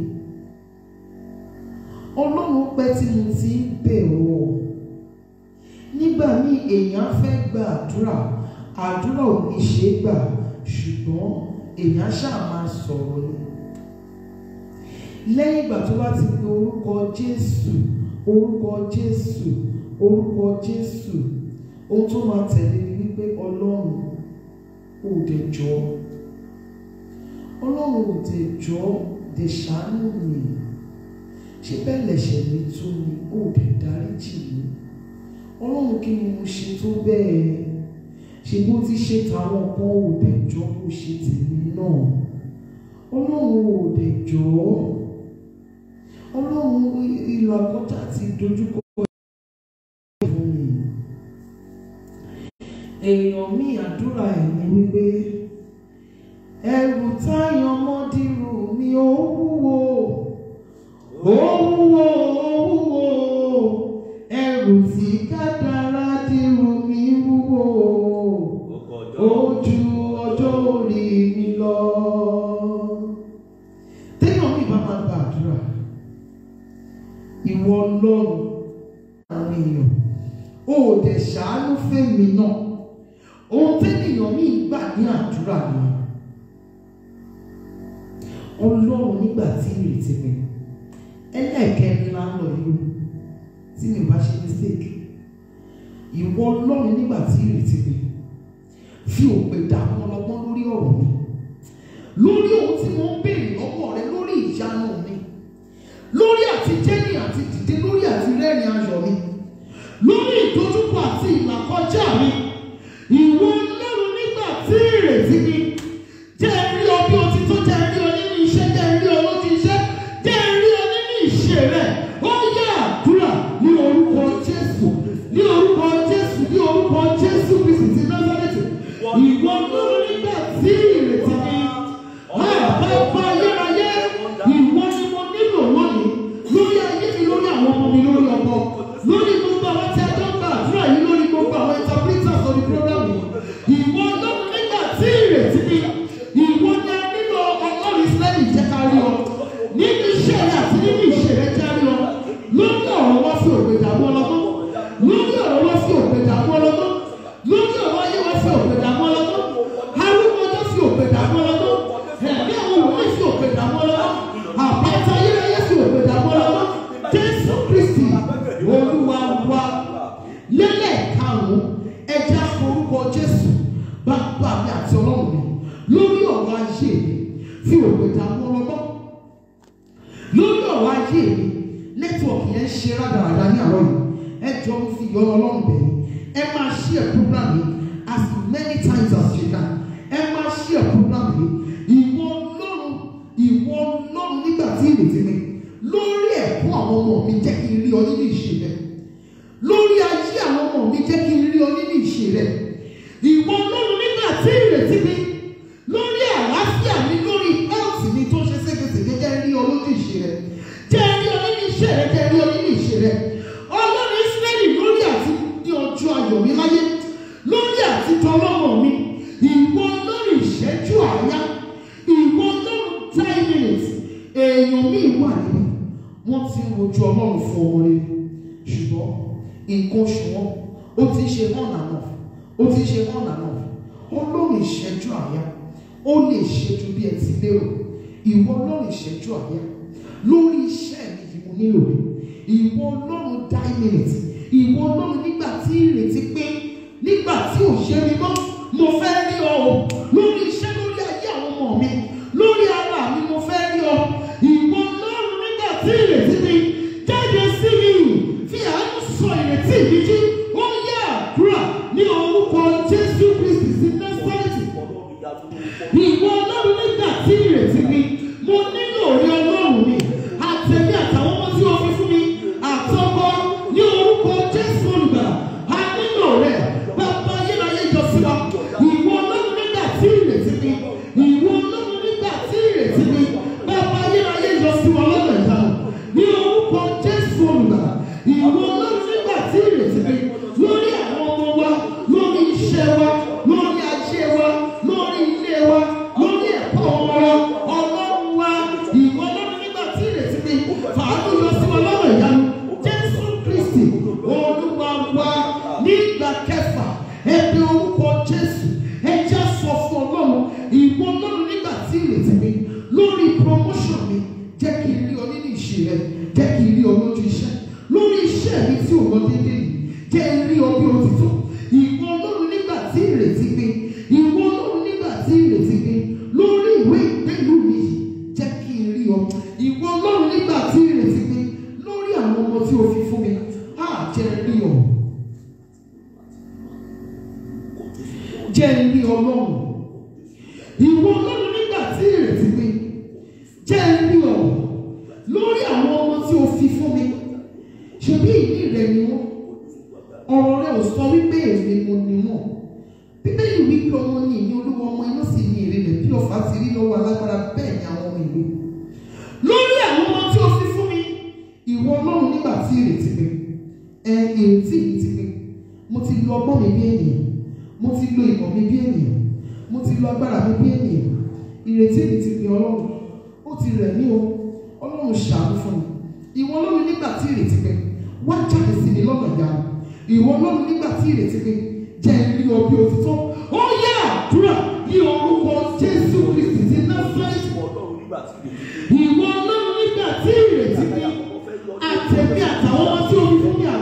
ọlọ́run pẹ́ tí mo ti ń bẹ̀ ọ́ nígbà míì èèyàn fẹ́ gba àdúrà àdúrà ò ní ṣe é gbà ṣùgbọ́n èèyàn ṣáà máa sọ̀rọ̀ ni lẹ́yìn ìgbà tó bá ti pe orúkọ Jésù orúkọ Jésù orúkọ Jésù ohun tó máa tẹ̀lé ni wípé Ọlọ́run ò dẹ̀ jọ Ọlọ́run ò dẹ̀ jọ dẹ̀ ṣàánú mi ṣé bẹ́ẹ̀ lẹ̀ṣẹ̀ mi tó ni ò dẹ̀ dáríjì mi Ọlọ́run kí ni mo ṣe tó bẹ́ẹ̀ ṣe bó ti ṣe tàwọn kan ò dẹ̀ jọ kó ṣe tèmi náà Ọlọ́run ò dẹ̀ jọ ọ́ ọlọ́run ìlú àkọ́tà ti dojúkọ fún mi. èèyàn mi àdúrà ẹ̀ ni wípé ẹrù táyọ̀ mọ́dírù mi ó wúwo ó wúwo ó wúwo ẹrù tí kádàrá dírù mi wúwo ó ju ọjọ́ orí mi lọ. téèyàn mi bá máa gba àdúrà ìwọ ọlọ́run àwọn èèyàn ó dẹ̀ ṣàánú fẹ́mi náà ohun tẹ́nìyàn mi gbà ní àdúrà ni ọlọ́run nígbà tí ìrètí mi ẹlẹ́ẹ̀kẹrin la ń lọ yìí o tí mi ò bá ṣe mistake ìwọ ọlọ́run nígbà tí ìrètí mi fi òpè dààmú ọlọ́gbọ́n lórí ọ̀rọ̀ mi lórí ohun tí mo ń béèrè lọ́wọ́ rẹ lórí ìyanu mi lórí àti jẹ́ni àti dìde lórí àti rẹ́rìn ayọ̀ mi lórí ìdojúkọ àti ìlàkọjá mi ìwọ ọlọ́run nígbà tí ìrètí mi jẹ́ rí ọ bí o ti tó jẹ́ rí ọ nínú iṣẹ́ jẹ́ rí ọ lójú iṣẹ́ jẹ́ rí ọ nínú ìṣe rẹ̀ ó yẹ àdúrà ní orúkọ jésù ní orúkọ jésù ní orúkọ jésù kristi ti násàlẹ̀tì ìwọ ọlọ́run nígbà tí ìrètí mi àbábá ayérayé ìwọ ni mo nílò lónìí lórí ayé mi lórí àwọn ọmọ mi lórí ọkọ lórí gbogbo àwọn tí a jọ ń gbà àdúrà yìí lórí gbogbo àwọn interpreters lórí program yìí ìwọ ọlọ́run nígbà tí ìrètí mi ìwọ ni a nílò ọlọ́run ìsírẹ́lì jẹ́ ká rí ọ nínú iṣẹ́ rẹ àti nínú ìṣe rẹ jẹ́ rí ọ lórí ọ̀rọ̀ wá sí òpè dààmú ọlọ́gbọ́n lórí ọ̀rọ̀ wá sí òpè dààmú ọlọ́gbọ́n lórí ọ̀rọ̀ ayé wá sí òpè dààmú ọlọ́gbọ́n arúgbó ọjọ́ sí òpè dààmú ọlọ́gbọ́n ẹ̀mí àwọn òwe sí òpè dààmú ọlọ́gbọ́n àpáta ayérayé sí òpè dààmú ọlọ́gbọ́n jésù kristi olúwa wa lélẹ̀ karùn-ún ẹja forúkọ jésù bàbá mi àti ọlọ́run mi lórí ọ̀rọ̀ ayé mi fi òpè dààmú ọlọ́gbọ́n lórí ọ̀rọ̀ ayé mi nẹ́tíwọ̀kì yẹn ń ṣe rádaràda ní àárọ̀ yìí ẹ jọ ń fi ìyọ́nà ọlọ́run bẹ̀ yín ẹ máa share program yìí as many times as you can ẹ máa share program yìí ìwọ ọlọ́run ìwọ ọlọ́run nígbà tí ìrètí mi lórí ẹ̀kọ́ àwọn ọmọ mi jẹ́ kí n rí ọ nínú ìṣe rẹ lórí ayé àwọn ọmọ mi jẹ́ kí n rí ọ nínú ìṣe rẹ ìwọ ọlọ́run nígbà tí ìrètí mi lórí àlàáfíà mi lórí health mi tó ṣe ségesège jẹ́ rí ọ lójú ìṣe rẹ jẹ́ rí ọ nínú iṣẹ́ rẹ jẹ́ rí ọ nínú ìṣe rẹ ọlọ́run ìsírẹ́lì lórí àti ní ọjọ́ ayọ̀ mi láyé lórí àti tọlọ́mọ mi ìwọ lórí ìṣẹ́jú àáyá ìwọ lórí ten minutes èèyàn mi wà níbi wọ́n ti ń wojú ọlọ́run fún ọmọ rẹ ṣùgbọ́n nǹkan oṣù wọn ó ti ṣe hàn àná ó ti ṣe hàn àná ọlọ́run ìṣẹ́jú àáyá ó lè ṣe ju bí ẹ ti lérò ìwọ ọlọ́run ìṣẹ́jú àáyá lórí iṣẹ́ mi yìí mo nílò rẹ ìwọ ọlọ́run die minute ìwọ ọlọ́run nígbà tí ìrètí pé nígbà tí ò ṣe mi mọ́ mo fẹ́ rí ọ o lórí iṣẹ́ lórí ayé àwọn ọmọ mi lórí ara mi mo fẹ́ rí ọ ìwọ ọlọ́run nígbà tí ìrètí mi jáde sí mi fi àánú sọ ìrètí mi jí ó yẹ àdúrà ní orúkọ jésù kristi sí násárẹ́tì ìwọ ọlọ́run nígbà tí ìrètí mi mo nílò orí ọlọ́run mi àtẹ̀mí àtàwọn ọmọ tí wọ́n fi fún mi àtọkọ ní orúkọ jésù olùgbàlà a nílò rẹ bàbá ayérayé jọ sí wa ìwọ ọlọ́run nígbà tí ìrètí mi ìwọ ọlọ́run nígbà tí ìrètí mi bàbá ayérayé jọ sí wa lọ́nà ìdáná ní orúkọ jésù olùgbàlà ìwọ ọlọ́run nígbà tí ìrètí mi lórí àwọn ọmọ wa lórí iṣẹ́ wa lórí ajé wa lórí ilé wa lórí ẹ̀kọ́ ọmọ wa ọlọ́run wa ìwọ ọlọ́run nígbà tí ìrètí mi fàánù lọ sí wa lọ́nà ìyanu jésù kristi olúwa wa nígbà kẹfà ẹbí orúkọ jésù ẹjẹ sọ fún ọlọ́run ìwọ ọlọ́run nígbà tí ìrètí mi lórí promotion mi jẹ́ kí n rí ọ nínú ìṣe rẹ jẹ́ kí n rí ọ lójú iṣẹ́ lórí iṣẹ́ mi tí ò lọ déédéé yìí jẹ́ n rí ọ bí o ti tó ìwọ ọlọ́run nígbà tí ìrètí mi ìwọ ọlọ́run nígbà tí ìrètí mi lórí ìwé ìgbélú mi yìí jẹ́ kí n rí ọ ìwọ ọlọ́run nígbà tí ìrètí mi lórí àwọn ọmọ tí o fi fún mi á jẹ́ n rí ọ jẹ́ n rí ọlọ́run ìwọ ọlọ́run nígbà tí ìrètí mi jẹ́ n rí ọ lórí àwọn ọmọ tí o fi fún mi ṣebí ìní rẹ ni wọn ọ̀rọ̀ rẹ ò sọ wípé èmi mo ni wọn bíbélì wípé ọmọ ní ìní olúwa ọmọ inú sì ní èrè rẹ bí ọ̀fà ti rí lọ́wọ́ alágbára bẹ́ẹ̀ ni àwọn ọmọ ìlú lórí àwọn ọmọ tí o fi fún mi ìwọ ọlọ́run nígbà tí ìrètí mi ẹ ìrètí mi ti mi mo ti lo ọgbọ́n mi bí ènìyàn mo ti lo ìmọ̀ mi bí ènìyàn mo ti lo agbára mi bí ènìyàn ìrètí mi ti mi ọlọ́run ó ti rẹ̀ mí o ọlọ́run ṣàánú fún mi ìwọ ọlọ́run nígbà tí ìrètí mi wá jáde sí mi lọ́nà ìyá ìwọ ọlọ́run nígbà tí ìrètí mi jẹ́ rí ọ bí òtítọ́ ó yẹ àdúrà ní orúkọ jésù kristi ti násárẹ́tì ìwọ ọlọ́run nígbà tí ìrètí mi àtẹ̀mí àtàwọn ọmọ tí o fi fún mi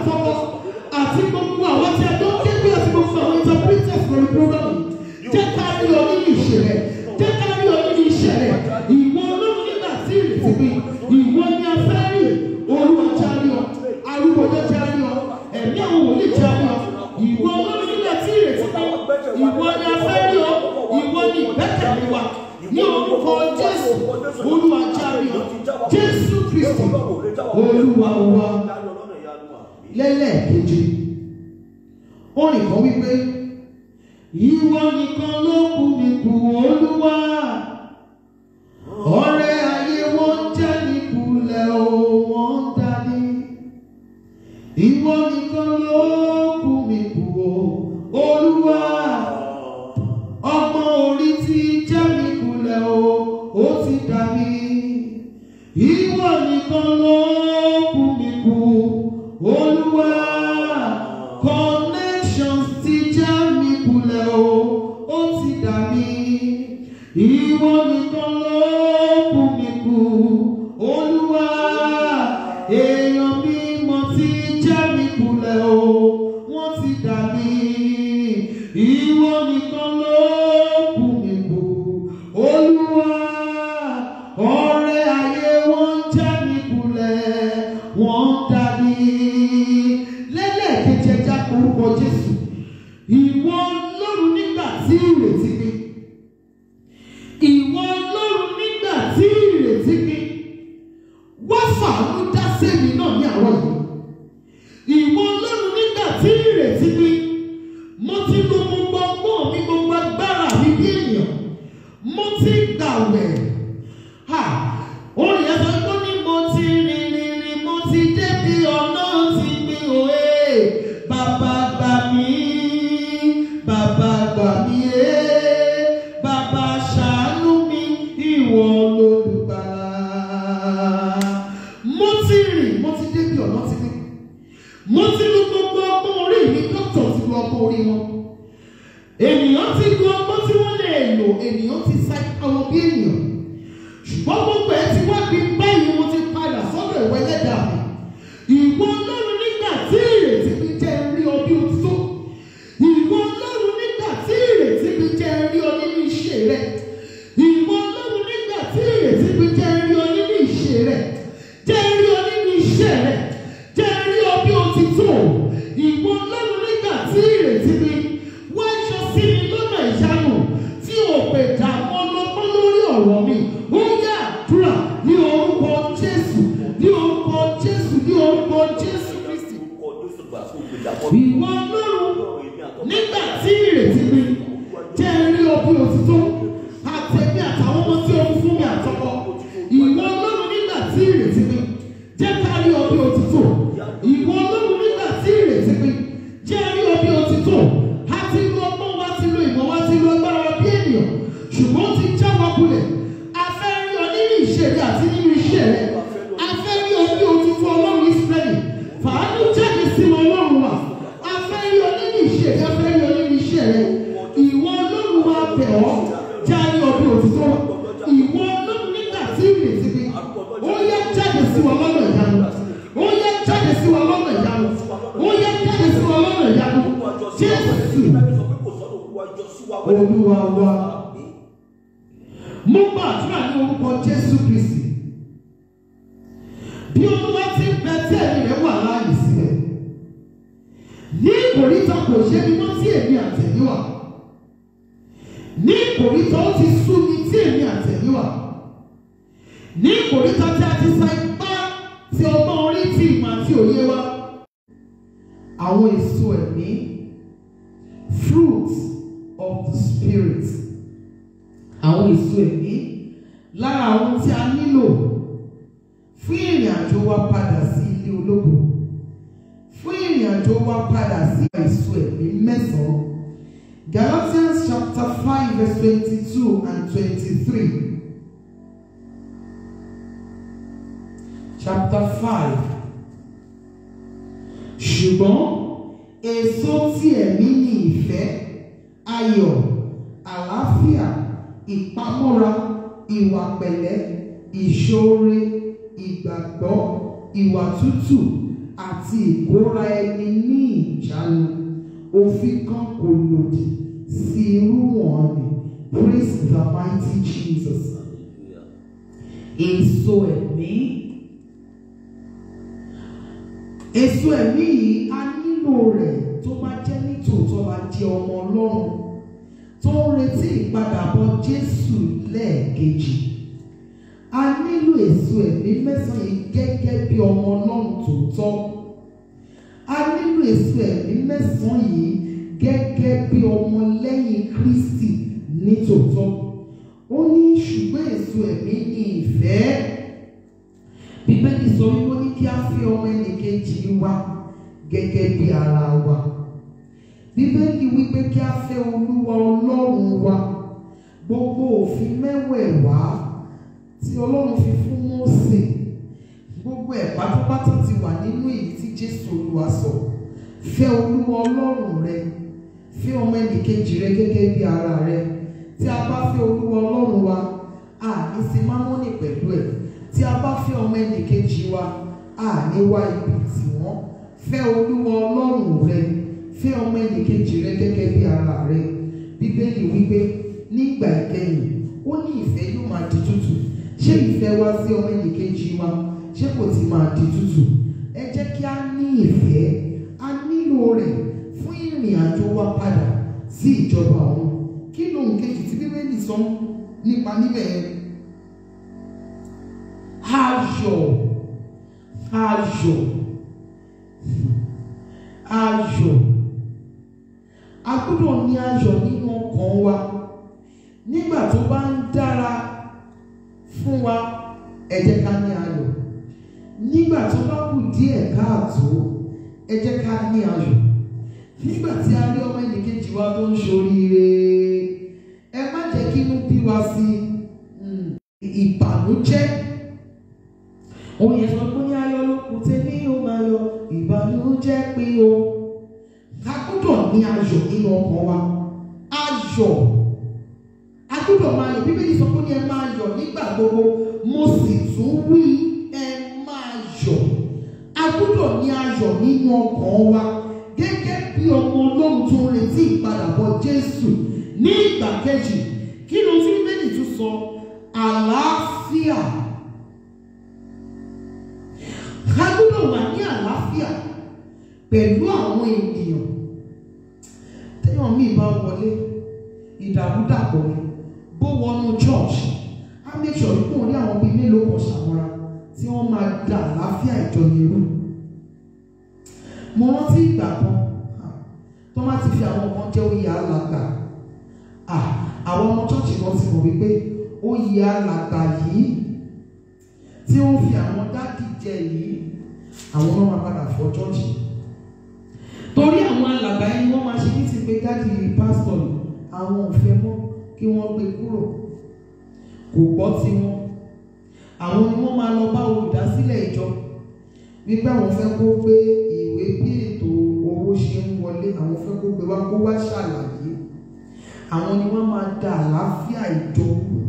ìṣe rẹ̀ jẹ́ ká rí ọ nínú iṣẹ́ rẹ̀ ìwọ ọlọ́run nígbà tí ìrètí pé ìwọ ni a fẹ́ rí olúwa jáde ọ arúgbó ọjọ́ jáde ọ ẹ̀mí àwọn wòlíì jáde ọ ìwọ ọlọ́run nígbà tí ìrètí pé ìwọ ni a fẹ́ rí ọ ìwọ ni ìgbẹ́kẹ̀lé wa ní orúkọ jésù olúwa jáde ọ jésù kristi olúwa wa lẹ́lẹ́ẹ̀kejì orin kan wípé ìwọ nìkan ló kù mí kù olúwa ọ̀rẹ́ ayé wọn jẹ́ nípùlẹ̀ o wọ́n dání ìwọ nìkan ló kù mí kù o olúwa ọgbọ́n orí ti jẹ́ mi kulẹ̀ o ó ti dà mí ìwọ nìkan ló kù mí kù olúwa connections ti jẹ́ mi kulẹ̀ o ó ti dà mí ìwọ nìkan ló kù mí kù olúwa èèyàn mímọ́ ti jẹ́ mi kulẹ̀ o wọ́n ti dà mí ìwọ nìkan ló kù mí kù olúwa ọ̀rẹ́ ayé wọ́n jẹ́ mi kulẹ̀ wọ́n dà mí lẹ́lẹ́kẹ̀jẹ̀ já orúkọ jésù ìwọ ọlọ́run nígbà tí ìrètí pé ìwọ ọlọ́run nígbà tí ìrètí pé wá fàánú dá sẹ́mi náà ní àárọ̀ yìí ìwọ ọlọ́run nígbà tí ìrètí pé mo ti lo gbogbo ọgbọ́n mi gbogbo agbára mi bí ènìyàn mo ti gbàwẹ̀ ha orin yẹn sọ pé ó ní mo ti rìn rìn rìn mo ti débi ọ̀nà ti mi òye bàbá gbà mí bàbá gbà mí ẹ́ bàbá ṣàánú mi ìwọ lolùgbàlà mo ti rìn mo ti débi ọ̀nà ti mi mo ti lu gbogbo ọgbọ́n orí mi dókítà ti lu ọgbọ́n orí wọn ènìyàn ti lu ọgbọ́n tí wọ́n lè lò ènìyàn ti sa àwọn bí ènìyàn ṣùgbọ́n gbogbo ẹ̀ ti wá bí báyìí mo ti padà sọ́dọ̀ ìwé ẹlẹ́dàá mi ìwọ ọlọ́run nígbà tí ìrètí mi jẹ́ rí ọ bí o tó ìwọ ọlọ́run nígbà tí ìrètí mi jẹ́ rí ọ nínú iṣẹ́ rẹ ìwọ ọlọ́run nígbà tí ìrètí mi jẹ́ rí ọ nínú iṣẹ́ rẹ jẹ́ rí ọ nínú iṣẹ́ rẹ jẹ́ rí ọ bí o ti tó ìwọ ọlọ́run nígbà tí ìrètí mi wá yọ sí mi lọ́nà ìyanu tí o pè dà mọ́ lọ́pọ́ lórí ọ̀rọ̀ mi ó yá àdúrà ní orúkọ jésù ní orúkọ jésù ní orúkọ jésù kristi ìwọ ọlọ́run nígbà tí ìrètí mi jẹ́ rí ọ bí o ti tó àtẹ̀mí àtàwọn ọmọ tí o fún mi àtọkọ ìwọ ọlọ́run nígbà tí ìrètí mi jẹ́ ká rí ọ bí o ti tó ìwọ ọlọ́run nígbà tí ìrètí mi jẹ́ rí ọ bí o ti tó a ti lo ọgbọ́n wa ti lo ìmọ̀ wa ti lo agbára wa bí ènìyàn ṣùgbọ́n ó ti já wa kulẹ̀ a fẹ́ rí ọ nínú ìṣeré àti nínú iṣẹ́ rẹ a fẹ́ rí ọ bí o ti tó ọlọ́run ìsírẹ́lì fàánú jáde sí wọn ọlọ́run wa a fẹ́ rí ọ nínú ìṣeré a fẹ́ rí ọ nínú iṣẹ́ rẹ ìwọ ọlọ́run wa bẹ̀ ọ́ já rí ọ bí o ti tó ìwọ ọlọ́run nígbà tí ìrètí mi ó yẹ jáde sí wọn lọ́nà ìyanu ó yẹ jáde sí wọn lọ́nà ìyanu ó yẹ jáde sí wọn lọ́nà ìyanu jésù olúwa wa mo gbàdúrà ní orúkọ jésù kristi bí olúwa ti ń bẹ tí ẹ̀mí rẹ̀ wà láàyè sílẹ̀ ní ìkòríta kò ṣe ni wọ́n tí èmi àtẹ̀yìn wà ní ìkòríta ó ti sú mi tí èmi àtẹ̀yìn wà ní ìkòríta tí a ti sa ipá tí ọgbọ́n orí tí ìmọ̀ àti òye wa àwọn èso ẹ̀mí fruits of the spirit àwọn èso ẹ̀mí lára àwọn tí a nílò fún ìrìn àjò wa padà sí ilé ológo fún ìrìn àjò wa padà sí èso ẹ̀mí mẹ́sàn-án Galatians chapter five verse twenty-two and twenty-three chapter five ṣùgbọ́n èso tí ẹ̀mí ní ìfẹ́ ayọ̀ àlàáfíà ìpamọ́ra ìwà pẹ̀lẹ́ ìṣoore ìgbàgbọ́ ìwà tútù àti ìkóra ẹni ní ìjánu òfin kan kò lòdì sí irú wọn ni Praise the mighty Jesus. Hallelujah. Èso ẹ̀mí. Èso ẹ̀mí yìí a nílò rẹ̀ tó bá jẹ́ nítòótọ́ la jẹ́ ọmọ Ọlọ́run tó ń retí ìpadàbọ̀ Jésù lẹ́ẹ̀kejì. A nílò èso ẹ̀mí mẹ́sàn-án yìí gẹ́gẹ́ bí ọmọ Ọlọ́run tòótọ́. A nílò èso ẹ̀mí mẹ́sàn-án yìí gẹ́gẹ́ bí ọmọ lẹ́yìn Kristi nítòótọ́. Ó ní ṣùgbọ́n èso ẹ̀mí ní ìfẹ́. Bíbélì sọ wípé ó ní kí a fi ọmọ ẹnìkejì wa gẹ́gẹ́ bí ara wa. Bíbélì wípé kí a fẹ́ Olúwa Ọlọ́run wa. Gbogbo òfin mẹ́wẹ̀ẹ̀wá tí Ọlọ́run fi fún Mósè. Gbogbo ẹ̀ pátápátá ti wà nínú èyí tí Jésù Olúwa sọ. Fẹ́ Olúwa Ọlọ́run rẹ. Fẹ́ ọmọ ẹnìkejì rẹ gẹ́gẹ́ bí ara rẹ tí a bá fẹ́ olúwa ọlọ́run wa a ní sí mámọ́nì pẹ̀lú ẹ̀ tí a bá fẹ́ ọmọ ẹnìkejì wa a ní wá ibi tì wọ́n fẹ́ olúwa ọlọ́run rẹ fẹ́ ọmọ ẹnìkejì rẹ gẹ́gẹ́ bí ara rẹ bíbélì wípé nígbà ìkẹyìn ó ní ìfẹ́ yóò máa di tútù ṣé ìfẹ́ wa sí ọmọ ẹnìkejì wa ṣé kò ti máa di tútù ẹ jẹ́ kí a ní ìfẹ́ a nílò rẹ̀ fún ìrìn àjò wa padà sí ìjọba ọ̀run kí lóhun kejì tí bíbélì sọ nípa níbẹ̀ yẹn ayọ̀ ayọ̀ ayọ̀ a gbọ́dọ̀ ní ayọ̀ nínú ọkàn wa nígbà tó bá ń dára fún wa ẹ jẹ́ ká ní ayọ̀ nígbà tó bá kù díẹ̀ káàtó ẹ jẹ́ ká ní ayọ̀ nígbà tí a rí ọmọ ẹnìkejì wa tó ń ṣoríire ẹ má jẹ́ kí inú bí wa sí mm, ìbànújẹ́ òun yẹn sọ pé ní ayọ̀ ló kù tèmi ó máa yọ ìbànújẹ́ pé o a gbọ́dọ̀ ní ayọ̀ nínú ọkàn wa ayọ̀ a gbọ́dọ̀ máa yọ̀ bíbélì sọ pé ní ẹ máa yọ̀ nígbà gbogbo mo sì tún wí ẹ máa yọ̀ a gbọ́dọ̀ ní ayọ̀ nínú ọkàn wa gẹ́gẹ́ bí ọmọ ọlọ́run tó ń retí ìpadàbọ̀ jésù ní ìgbà kejì kí ló tí bíbélì tún sọ àlàáfíà a gbọ́dọ̀ wà ní àlàáfíà pẹ̀lú àwọn ènìyàn téèyàn míì bá wọlé ìdàrúdàpọ̀ ni bó wọnú church á make sure kó rí àwọn bíi mélòó kan ṣàmọ́ra tí wọ́n máa da àlàáfíà ìjọ yẹn rú mo rántí ìgbà kan ah, tó má ti fi àwọn kan jẹ́ oyè alàgbà ah, àwọn ọmọ chọ́ọ̀chì kan ti mọ̀ wípé oyè alàgbà yìí tí ó ń fi àwọn dádì jẹ yìí àwọn náà máa padà fọ́ chọ́ọ̀chì torí àwọn alàgbà yẹn wọ́n máa ṣe ní ti pé dádì pásítọ̀ àwọn ò fẹ́ mọ́ kí wọ́n gbé kúrò kò gbọ́ tiwọn àwọn ni wọ́n máa lọ bá olùdásílẹ̀ ìjọ wípé àwọn fẹ́ kó gbé ìwé bí ètò owó ṣe ń wọlé àwọn fẹ́ kó gbé wá kó wá ṣàlàyé àwọn ni wọ́n máa da àlàáfíà ìjọ kù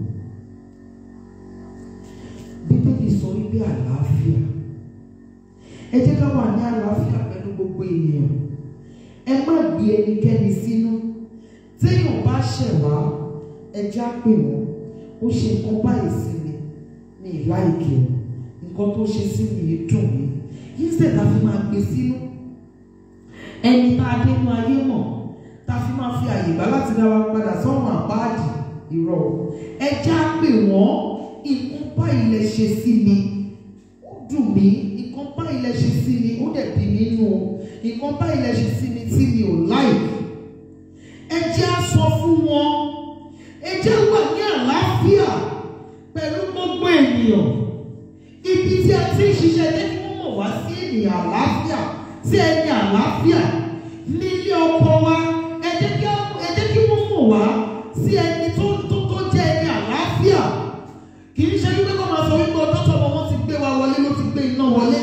bíbélì sọ wípé àlàáfíà ẹ jẹ́ ká wà ní àlàáfíà pẹ̀lú gbogbo ènìyàn ẹ má gbé ẹnikẹ́ni sínú téèyàn bá ṣẹ̀ wá ẹ já pè wọ́n ó ṣe nǹkan báyìí sí mi ní ìláìkè o nǹkan tó ṣe sí mi yìí dùn mí instead ta fi máa gbé sínú ẹni tá a dé inú ayé mọ̀ tá a fi máa fi àyè gbà láti dá wa padà sọ́run àbáàdì irọ́ ẹ já pè wọ́n nǹkan báyìí lẹ ṣe sí mi ó dùn mí nǹkan báyìí lẹ ṣe sí mi ó dẹ̀ bí mi nù o nǹkan báyìí lẹ ṣe sí mi tí mi ò láì ẹ jẹ́ á sọ fún wọn ẹ jẹ́ wà ní àlàáfíà pẹ̀lú gbogbo ènìyàn ibi tí a ti ń ṣiṣẹ́ jẹ́ kí wọ́n mọ̀ wá sí ènìyàn àlàáfíà sí ẹni àlàáfíà nílé ọkọ wa ẹ jẹ́ kí ẹ jẹ́ kí wọ́n mọ̀ wá sí ẹni tó tó tó jẹ́ ẹni àlàáfíà kì í ṣe wípé kó máa sọ wípé ọjọ́ tó ọmọ wọn ti gbé wa wọlé ló ti gbé iná wọlé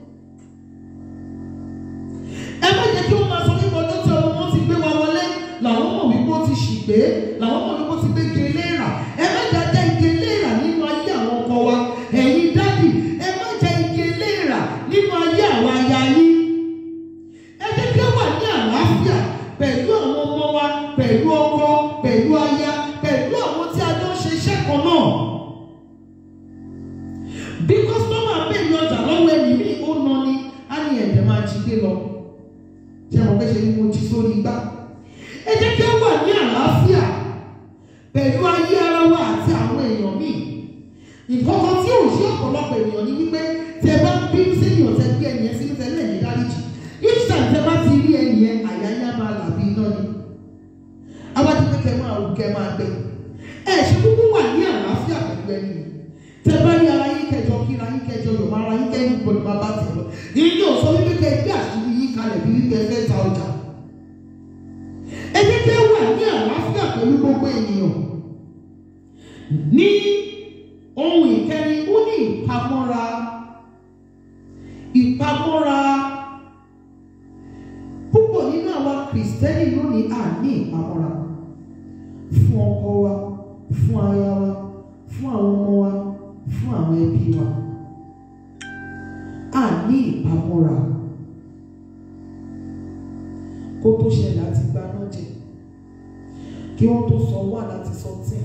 ẹ má jẹ́ kí wọ́n máa sọ wípé ọjọ́ tí ọmọ wọn ti gbé wa wọlé làwọn mọ̀ wípé ó ti ṣìgbé làwọn mọ̀ wípé ó ti gbé ike léèrà ẹ má jẹ́ ajá ike léèrà nínú ayé àwọn ọkọ wa ẹ̀yin dádì ẹ má jẹ́ ike léèrà nínú ayé àwọn aya yín ẹ jẹ́ kí ó wà ní àlàáfíà pẹ̀lú àwọn ọmọ wa pẹ̀lú ọkọ pẹ̀lú aya pẹ̀lú máa jí gbé lọ ṣé mo fẹ́ ṣe ni mo jí sórí igbá ẹ jẹ́ kí ó wà ní àlàáfíà pẹ̀lú ayé ara wa àti àwọn èèyàn míì nǹkan kan tí ò ṣe ọ̀pọ̀lọpọ̀ ènìyàn ni wípé tẹ bá bínú sẹ́yìn ọ̀tẹ́ gbé ẹnìyẹn sínú tẹ́lẹ̀ ní dáríjì each time tẹ bá ti rí ẹnìyẹn àyà yá máa là bí iná ni awájú pé kẹ máa wù kẹ máa gbẹ ẹ ṣe kúkú wà ní àlàáfíà pẹ̀lú ẹni yìí tẹ bá rí ara yín kẹjọ kíra yín kẹjọ yọ̀ máa ra yín kẹ́yìn gbọdọ̀ máa bá tẹ̀ lọ yìí yóò sọ wípé kẹ gbé àṣírí yín kalẹ̀ bí wípé ẹ fẹ́ ta ọjà ẹ jẹ́ kí ẹ wà ní àlàáfíà pẹ̀lú gbogbo ènìyàn ní ohun ìkẹrin ó ní ìpamọ́ra ìpamọ́ra púpọ̀ nínú àwa kìrìsìtẹ́nì lónìí à ní ìpamọ́ra fún ọkọ wa fún aya wa fún àwọn ọmọ wa fún àwọn ẹbí wa à ní ìpamọ́ra kó tó ṣẹlẹ̀ àti gbaná jẹ kí wọ́n tó sọ wà láti sọ tẹ̀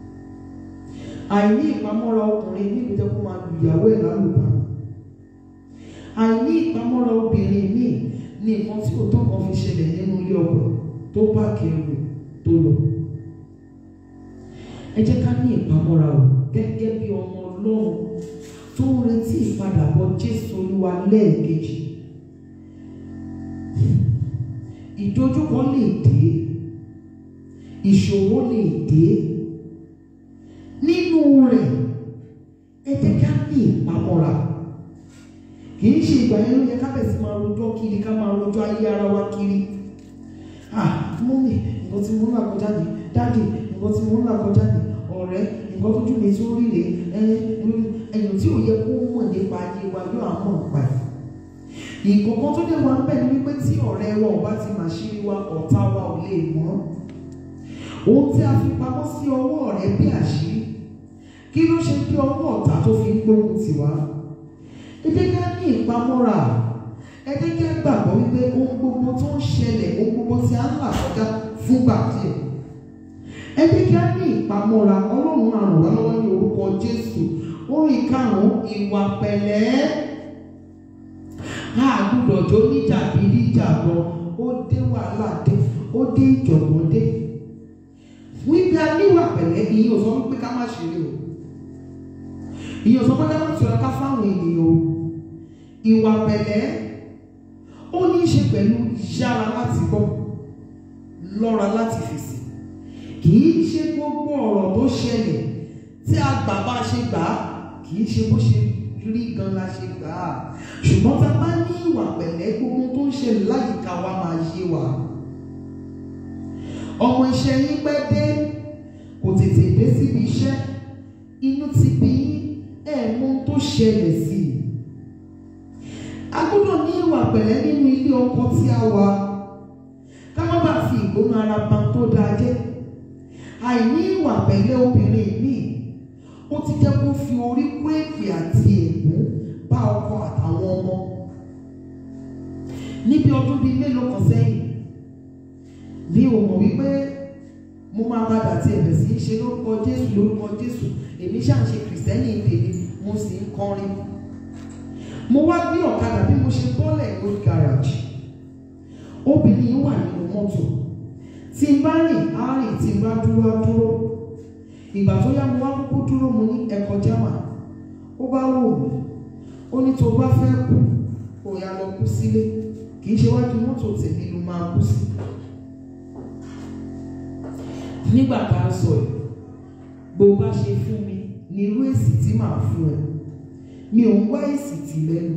àìní ìpamọ́ra ọkùnrin níbi jẹ́ kó máa lu ìyàwó ẹ̀ lálùbá àìní ìpamọ́ra obìnrin míì ní nǹkan tí òótọ́ kan fi ṣẹlẹ̀ nínú ilé ọkọ tó bá kẹrù tó lọ ẹ jẹ́ ká ní ìpamọ́ra o gẹ́gẹ́ bí ọmọ ọlọ́run tó ń retí ìpadàbọ̀ jésù olúwa lẹ́ẹ̀kejì ìdojúkọ lè dé ìṣòro lè dé nínú rẹ̀ ẹ jẹ́ ká ní ìpamọ́ra kì í ṣe ìgbà yẹn ló yẹ ká bẹ̀sí máa rojọ́ kiri ká máa rojọ́ ayé ara wa kiri ah mọ́mì nǹkan tí mo ń là kọjá ni dáàdì nǹkan tí mo ń là kọjá ni ọ̀rẹ́ nǹkan tójú mi tí ó rí rè é ẹ̀yìn tí ò yẹ kó mọ̀ nípa ayé wa yóò á mọ̀ nípa ẹ̀ ìkọ̀kan tó dé wa ń bẹ̀ ni wípé tí ọ̀rẹ́ wa ò bá ti máa ṣírí wa ọ̀tá wa ò lè mọ̀ ohun tí a fi pamọ́ sí ọwọ́ ọ̀rẹ́ bí àṣírí kí ló ṣe kí ọwọ́ ọ̀tá tó fi ń gbógun tì wá ẹ jẹ́ ká ní ìpamọ́ra ẹ jẹ́ ká gbàgbọ́ wípé ohun gbogbo tó ń ṣẹlẹ̀ ohun gbogbo tí a ń là kọjá fúngbà díẹ̀ ẹ jẹ́ ká ní ìpamọ́ra ọlọ́run á ràn wá lọ́wọ́ ní orúkọ jésù orin karùn-ún ìwà pẹ̀lẹ́ a gbúdọ̀ jó níjà bí níjà lọ ó dé wàhálà dé ó dé ìjọ̀gbọ́n dé wípé a níwà pẹ̀lẹ́ ìyẹn ò sọ wípé ká má ṣeré o ìyẹn ò sọ pé ká má ṣọra ká fáwọn ènìyàn o ìwà pẹ̀lẹ́ ó ní í ṣe pẹ̀lú yára láti gbọ́ lọ́ra láti fèsì kì í ṣe gbogbo ọ̀rọ̀ tó ṣẹlẹ̀ tí a gbà bá ṣe gbà á kì í ṣe bó ṣe rí gan la ṣe gbà á ṣùgbọ́n tá a bá ní ìwà pẹ̀lẹ́ gbogbo tó ń ṣẹlẹ̀ láyìíká wa máa yé wa ọmọ iṣẹ́ yín pẹ́ dé kò tètè dé síbi iṣẹ́ inú ti bí yín ẹ̀ mú tó ṣẹlẹ̀ sí i a gbọ́dọ̀ ní ìwà pẹ̀lẹ́ nínú ilé ọkọ tí a wà ká má bàa fi ìgbóná ara pa tó dáa jẹ́ àìní ìwà pẹ̀lẹ́ obìnrin míì ó ti jẹ́ kó fi orí kó èpè àti ègún bá ọkọ àtàwọn ọmọ níbi ọdún bíi mélòó kan sẹ́yìn mi ò mọ̀ wípé mo máa padà tí ẹ̀bẹ̀ sí í ṣe lórúkọ Jésù lórúkọ Jésù èmi ṣáà ń ṣe kìrìsìtẹ́nì tèmi mo sì ń kọrin mo wá gbé ọ̀kadà bí mo ṣe bọ́lẹ̀ ní garage obìnrin yìí wà nínú mọ́tò tí n bá rìn á rìn tí n bá dúró á dúró ìgbà tó yá mo wá kúkú dúró mo ní ẹ̀kọ́ jámà ó bá wò mí ó ní tó bá fẹ́ kú kó yá lọ kú sílé kì í ṣe wájú mọ́tò tèmi ló máa kú sí nígbà tá a sọ yìí bó bá ṣe fún mi ní irú èsì tí màá fún ẹ mi ò ń wá èsì tì lẹ́nu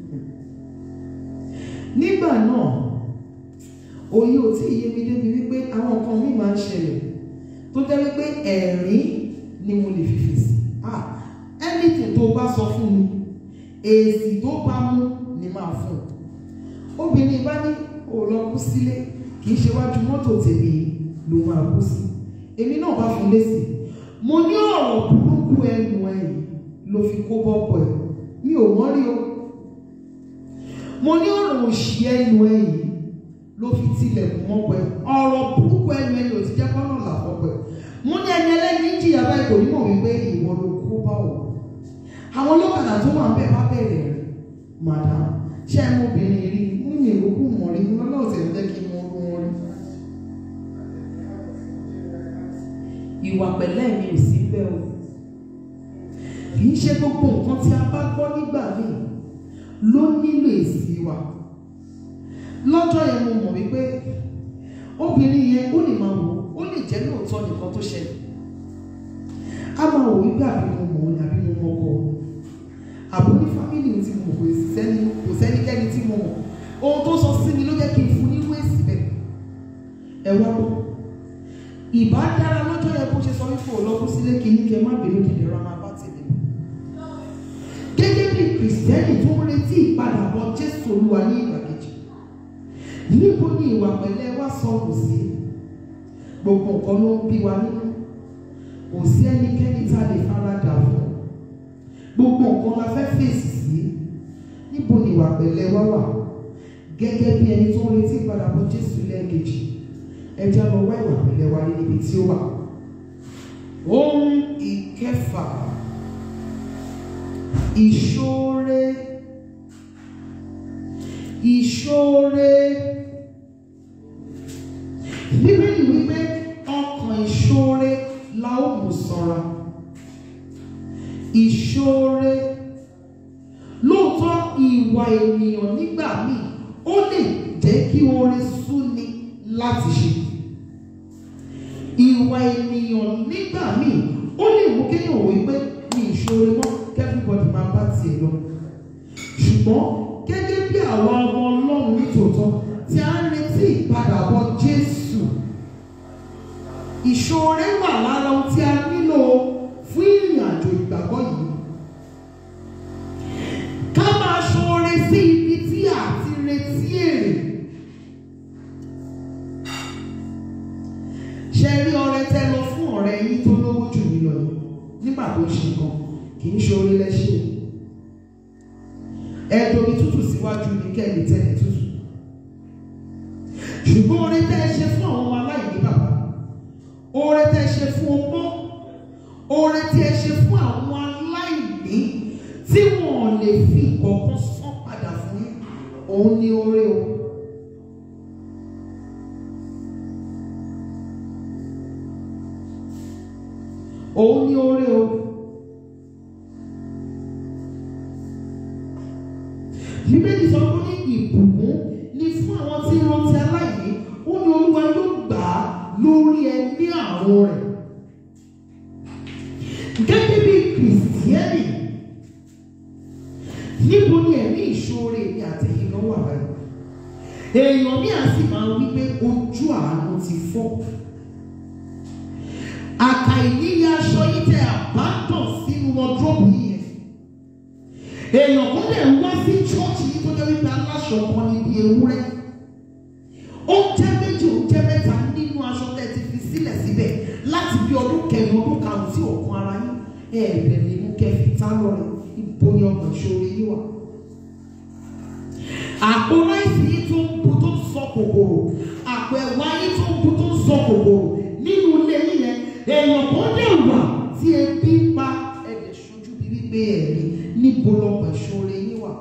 nígbà náà òye ò tí ì yé mi débi wípé àwọn nǹkan mi máa ń ṣẹlẹ̀ tó jẹ́ wípé ẹ̀rín ni mo lè fi fèsì ah anything tó bá sọ fún mi èsì tó bá mú ni máa fún un obìnrin bá ní ò lọ kú sílé kì í ṣe wájú mọ́tò tèmi ló máa kú sí èmi náà bá fún lésì mo ní ọ̀rọ̀ burúkú ẹnu ẹ̀yìn ló fi kó bọ́pọ̀ ẹ̀ mi ò mọ́ rí o mo ní ọ̀rọ̀ òṣì ẹnu ẹ̀yìn ló fi tilẹ̀kùn mọ́pọ̀ ẹ̀ ọ̀rọ̀ burúkú ẹnu ẹ̀yìn ò ti jẹ́ kọ́nà làpọ̀pọ̀ ẹ̀ mo ní ẹni ẹlẹ́ni jìyà báyìí kò ní mọ̀ wípé ìwọ ló kó bá wọ̀ àwọn ọlọ́kadà tó wà ń bẹ̀ bá bẹ̀rẹ̀ rẹ̀ madam ṣé ẹ mọ obìnrin rí mú mi ìrókù mọ̀ rí mo lọ́wọ́ tẹ̀ jẹ́ kí n mọ orú wọn rí. ìwà pẹ̀lẹ́ mi ò sí bẹ́ẹ̀ o kì í ṣe gbogbo nǹkan tí a bá gbọ́ nígbà míì ló nílò èsì wa lọ́jọ́ yẹn mo mọ̀ wípé obìnrin yẹn ó lè máa wò ó lè jẹ́ lóòótọ́ nìkan tó ṣẹlẹ̀ a máa wò wípé àbí mo mọ̀ ọ́ ni àbí mo mọ̀ ọkọ àbò ní fámìlì tí mo mọ̀ kò sẹ́ni kò sẹ́nikẹ́ni tí mo mọ̀ ohun tó sọ sí mi ló jẹ́ kí n fún nínú èsì bẹ́ẹ̀ ẹ wá bọ́ ìbá dára lọ́jọ́ yẹn bó ṣe sọ wípé ò lọ́kùn sílé kìíní kẹ má bèrè òkèdè ra máa bá tèmi gẹ́gẹ́ bí kìrìsìtẹ́nì tó ń retí ìpadàbọ̀ jésù olúwa ní ìgbà kejì níbo ni ìwà pẹ̀lẹ́ wá sọnù sí gbogbo nǹkan ló ń bí wa nínú kò sí ẹnikẹ́ni tá a lè faradà fún gbogbo nǹkan la fẹ́ fèsì sí níbo ni ìwà pẹ̀lẹ́ wá wà gẹ́gẹ́ bí ẹni tó ń retí ìpadàbọ̀ jésù lẹ́ẹ̀kejì ẹja lọ wá ìwà pẹ̀lẹ́ wa níbi tí ó wà. ohun ìkẹfà ìṣoore ìṣoore bíbélì wípé ọkàn ìṣoore la ó mú ṣọ́ra ìṣoore lóòótọ́ ìwà ènìyàn nígbà míì ó lè jẹ́ kí oore súni láti ṣe ìwà ènìyàn nígbà míì ó lè mú kéèyàn wò wípé ní ìṣòro mọ́ kẹ́fíbọ̀dì máa bá tiẹ̀ lọ ṣùgbọ́n gẹ́gẹ́ bí àwọn ọmọ ọlọ́run nítòótọ́ tí a ń retí ìpadàbọ̀ jésù ìṣòro wà lára ohun tí a nílò fún ìrìn àjò ìgbàgbọ́ yìí ká máa ṣoore sí ibi tí a ti retí èrè ṣe rí ọrẹ tẹ lọ fún ọ̀rẹ́ yín tó lówó jù yín lọ yìí nígbà tó ṣe nǹkan kì í ṣe orí lẹ́ṣẹ̀ ẹ̀dùn tútù síwájú ní kẹ́lì tẹ́lẹ̀ tútù ṣùgbọ́n oore tẹ́ ẹ ṣe fún àwọn ọmọ aláìní bàbá oore tẹ́ ẹ ṣe fún ọmọ oore tí ẹ ṣe fún àwọn aláìní tí wọn ò lè fi ìkọ̀ọ̀kan san padà fún yín òun ni oore o. òun ni oore o. Bíbélì sọ pé ní ìbùkún ni fún àwọn tí ń rántí aláìní, ó ní olúwa yóò gbà á lórí ẹní àrùn rẹ̀. Gẹ́gẹ́ bí kìrìsìtẹ́nì, níbo ni ẹ̀mí ìṣoore mi àtẹ̀yìn náà wà báyìí? Èèyàn ní àsì máa ń wí pé ojú àánú ti fọ́ àkà ìníyẹ aṣọ yìí tẹ àbádàn sínú wọdúrópù yìí yẹn èèyàn kan lè wá sí chọ́ọ̀chì yìí tó jẹ́ wípé aláṣọ kan níbi ewúrẹ́ oúnjẹ méjì oúnjẹ mẹ́ta nínú aṣọ tẹ́ ti fi sílẹ̀ síbẹ̀ láti bí ọdún kẹrin ọdún karùn-ún sí òkun ara yín ẹ̀ẹ́dẹ̀ lè mú kẹ́ fi tá lọ́rẹ̀ ibo ni ọmọ ìṣòro yìí wà. àpò ráìsì yìí tó ń bu tó ń sọ kòkòrò àpò ẹ̀wà yìí tó ń bu tó ń sọ kòkòrò nínú ilé yìí yẹn èèyàn kan dẹ̀ wà tí ebi ń pa ẹ̀dẹ̀ ṣojú bí wípé ẹ̀rí níbo lọ́pọ̀ ìṣòro yín wà.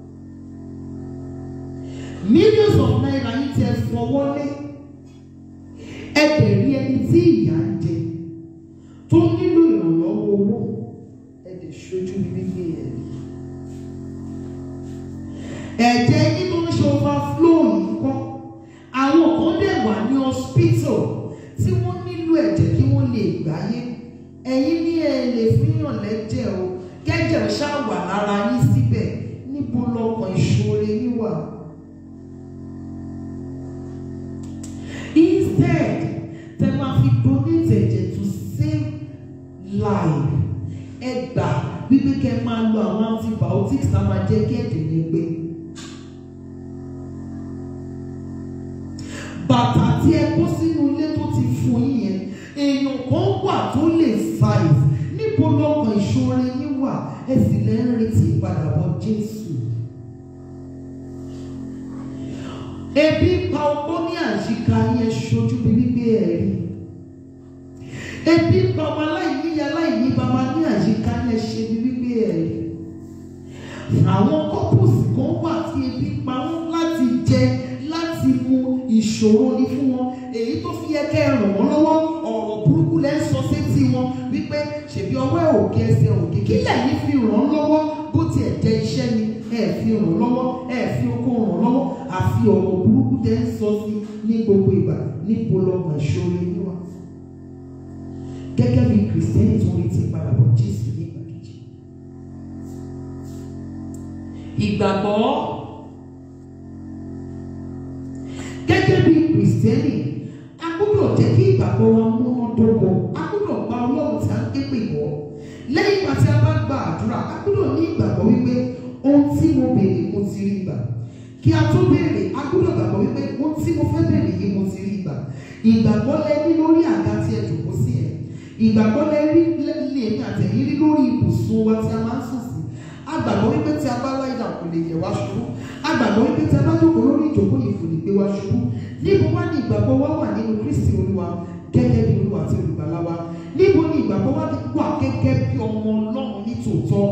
millions of naira yìí ti ẹ fọwọ́ lé ẹ̀dẹ̀ rí ẹni tí ìyà ń jẹ tó nílò ìrànlọ́wọ́ owó ẹ̀dẹ̀ ṣojú bí wípé ẹ̀rí. ẹ̀jẹ̀ yín tó ń ṣe overflow yìí kọ́ àwọn kan dẹ̀ wà ní hospital tí wọ́n nílò ẹ̀jẹ̀ kí wọ́n lè gbáyé ẹ̀yin ní ẹ lè fihàn lẹ́jẹ̀ o kẹ́jẹ̀ ṣáà wà lára yín síbẹ̀ níbo lọkàn ìṣòro yín wà. instead tẹ máa fi donate ẹ̀jẹ̀ to save life ẹ gbà wípé kẹ́ máa lo àwọn antibiotics tá a máa jẹ́ kí ẹ̀jẹ̀ yẹn gbé. bàtà tí ẹ kó sínú ilé tó ti fún yín yẹn èèyàn kan wà tó lè size níbo lọkàn ìṣòro yín wà ẹ sì lè ń retí ìpadàbọ̀ Jésù. ebi pa ọgbọ́n ní àyíká yẹn ṣojú bí wípé ẹ rí ebi pa ọmọ aláìní ya aláìní bàbá ní àyíká yẹn ṣe bí wípé ẹ rí àwọn couples kan wà tí ebi ìṣòro ni fún wọn èyí tó fi yẹ kẹ́ ẹ ràn wọ́n lọ́wọ́ ọ̀rọ̀ burúkú lẹ́ ń sọ sétí wọn wípé ṣèbí ọwọ́ ẹ̀ òkè ẹsẹ̀ òkè kí lẹ́yìn fi ràn án lọ́wọ́ bó tiẹ̀ jẹ́ iṣẹ́ ni ẹ fi ràn lọ́wọ́ ẹ fi okó ràn lọ́wọ́ àfi ọ̀rọ̀ burúkú tẹ́ ń sọ sí ní gbogbo ìgbà níbo lọ́mọ ìṣòro yín wà gẹ́gẹ́ bí kìrìsìtẹ́nì tó ń retí padà bọ̀ Jésù ní ìgbà kejì ìgbàgbọ́ gẹ́gẹ́ bí kìrìsìtẹ́nì a gbọ́dọ̀ jẹ́ kí ìgbàgbọ́ wa múná dóko a gbọ́dọ̀ gba ọlọ́run tí a ń ké pè wọ́ lẹ́yìn ìgbà tí a bá gba àdúrà a gbọ́dọ̀ ní ìgbàgbọ́ wípé ohun tí mo béèrè mo ti rí gbà kí a tó béèrè a gbọ́dọ̀ gbàgbọ́ wípé ohun tí mo fẹ́ béèrè yìí mo ti rí gbà ìgbàgbọ́ lẹ ní lórí àga tí ẹ jòkó sí ẹ ìgbàgbọ́ lẹ rí lè ní àtẹ̀yìn rí lórí ibùsùn wa tí a máa ń sùn sí a gbàgbọ́ wípé tí a bá láì dà kò lè yẹ̀ wá ṣubú a gbàgbọ́ wípé tí a bá jókòó lórí ìjókòó yìí kò lè gbé wá ṣubú níbo wá ní ìgbàgbọ́ wa wà nínú Kristi Olúwa gẹ́gẹ́ bí Olúwa àti olùgbàlà wa níbo ni ìgbàgbọ́ wa wà gẹ́gẹ́ bí ọmọ Ọlọ́run ní tòótọ́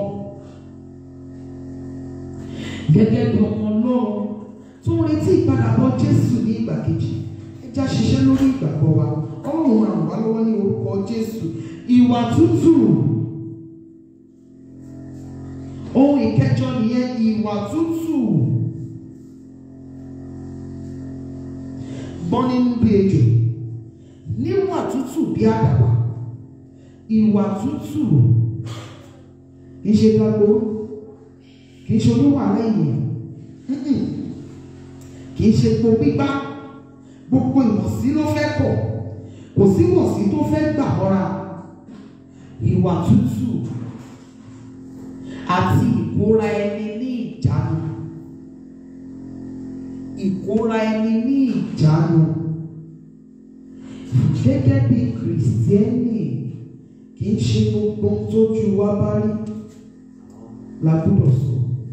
gẹ́gẹ́ bí ọmọ Ọlọ́run tó ń retí ìpadàbọ̀ Jésù ní ìgbà kejì ẹ já ṣiṣẹ́ lórí ìgbàgbọ́ wa Ọlọ́run ràn wá lọ́wọ́ ní orúkọ Jésù ìwà tútù ohun ìkẹjọ nìyẹn ìwà tútù gbọ́n nínú bí ejò níwà tútù bí àdàbà ìwà tútù kì í ṣe gbàgbó kì í ṣe oníwà lẹ́yìn mm-mm. kì í ṣe po gbígbá gbogbo ìwọ̀sí ló fẹ́ kọ̀ kò sí ìwọ̀sí tó fẹ́ gbà mọ́ra ìwà tútù àti ìkóra ẹni ní ìjánu ìkóra ẹni ní ìjánu gẹ́gẹ́ bí kìrìsìtẹ́nì kì í ṣe gbogbo ohun tójú wa bá rí la gbọ́dọ̀ sọ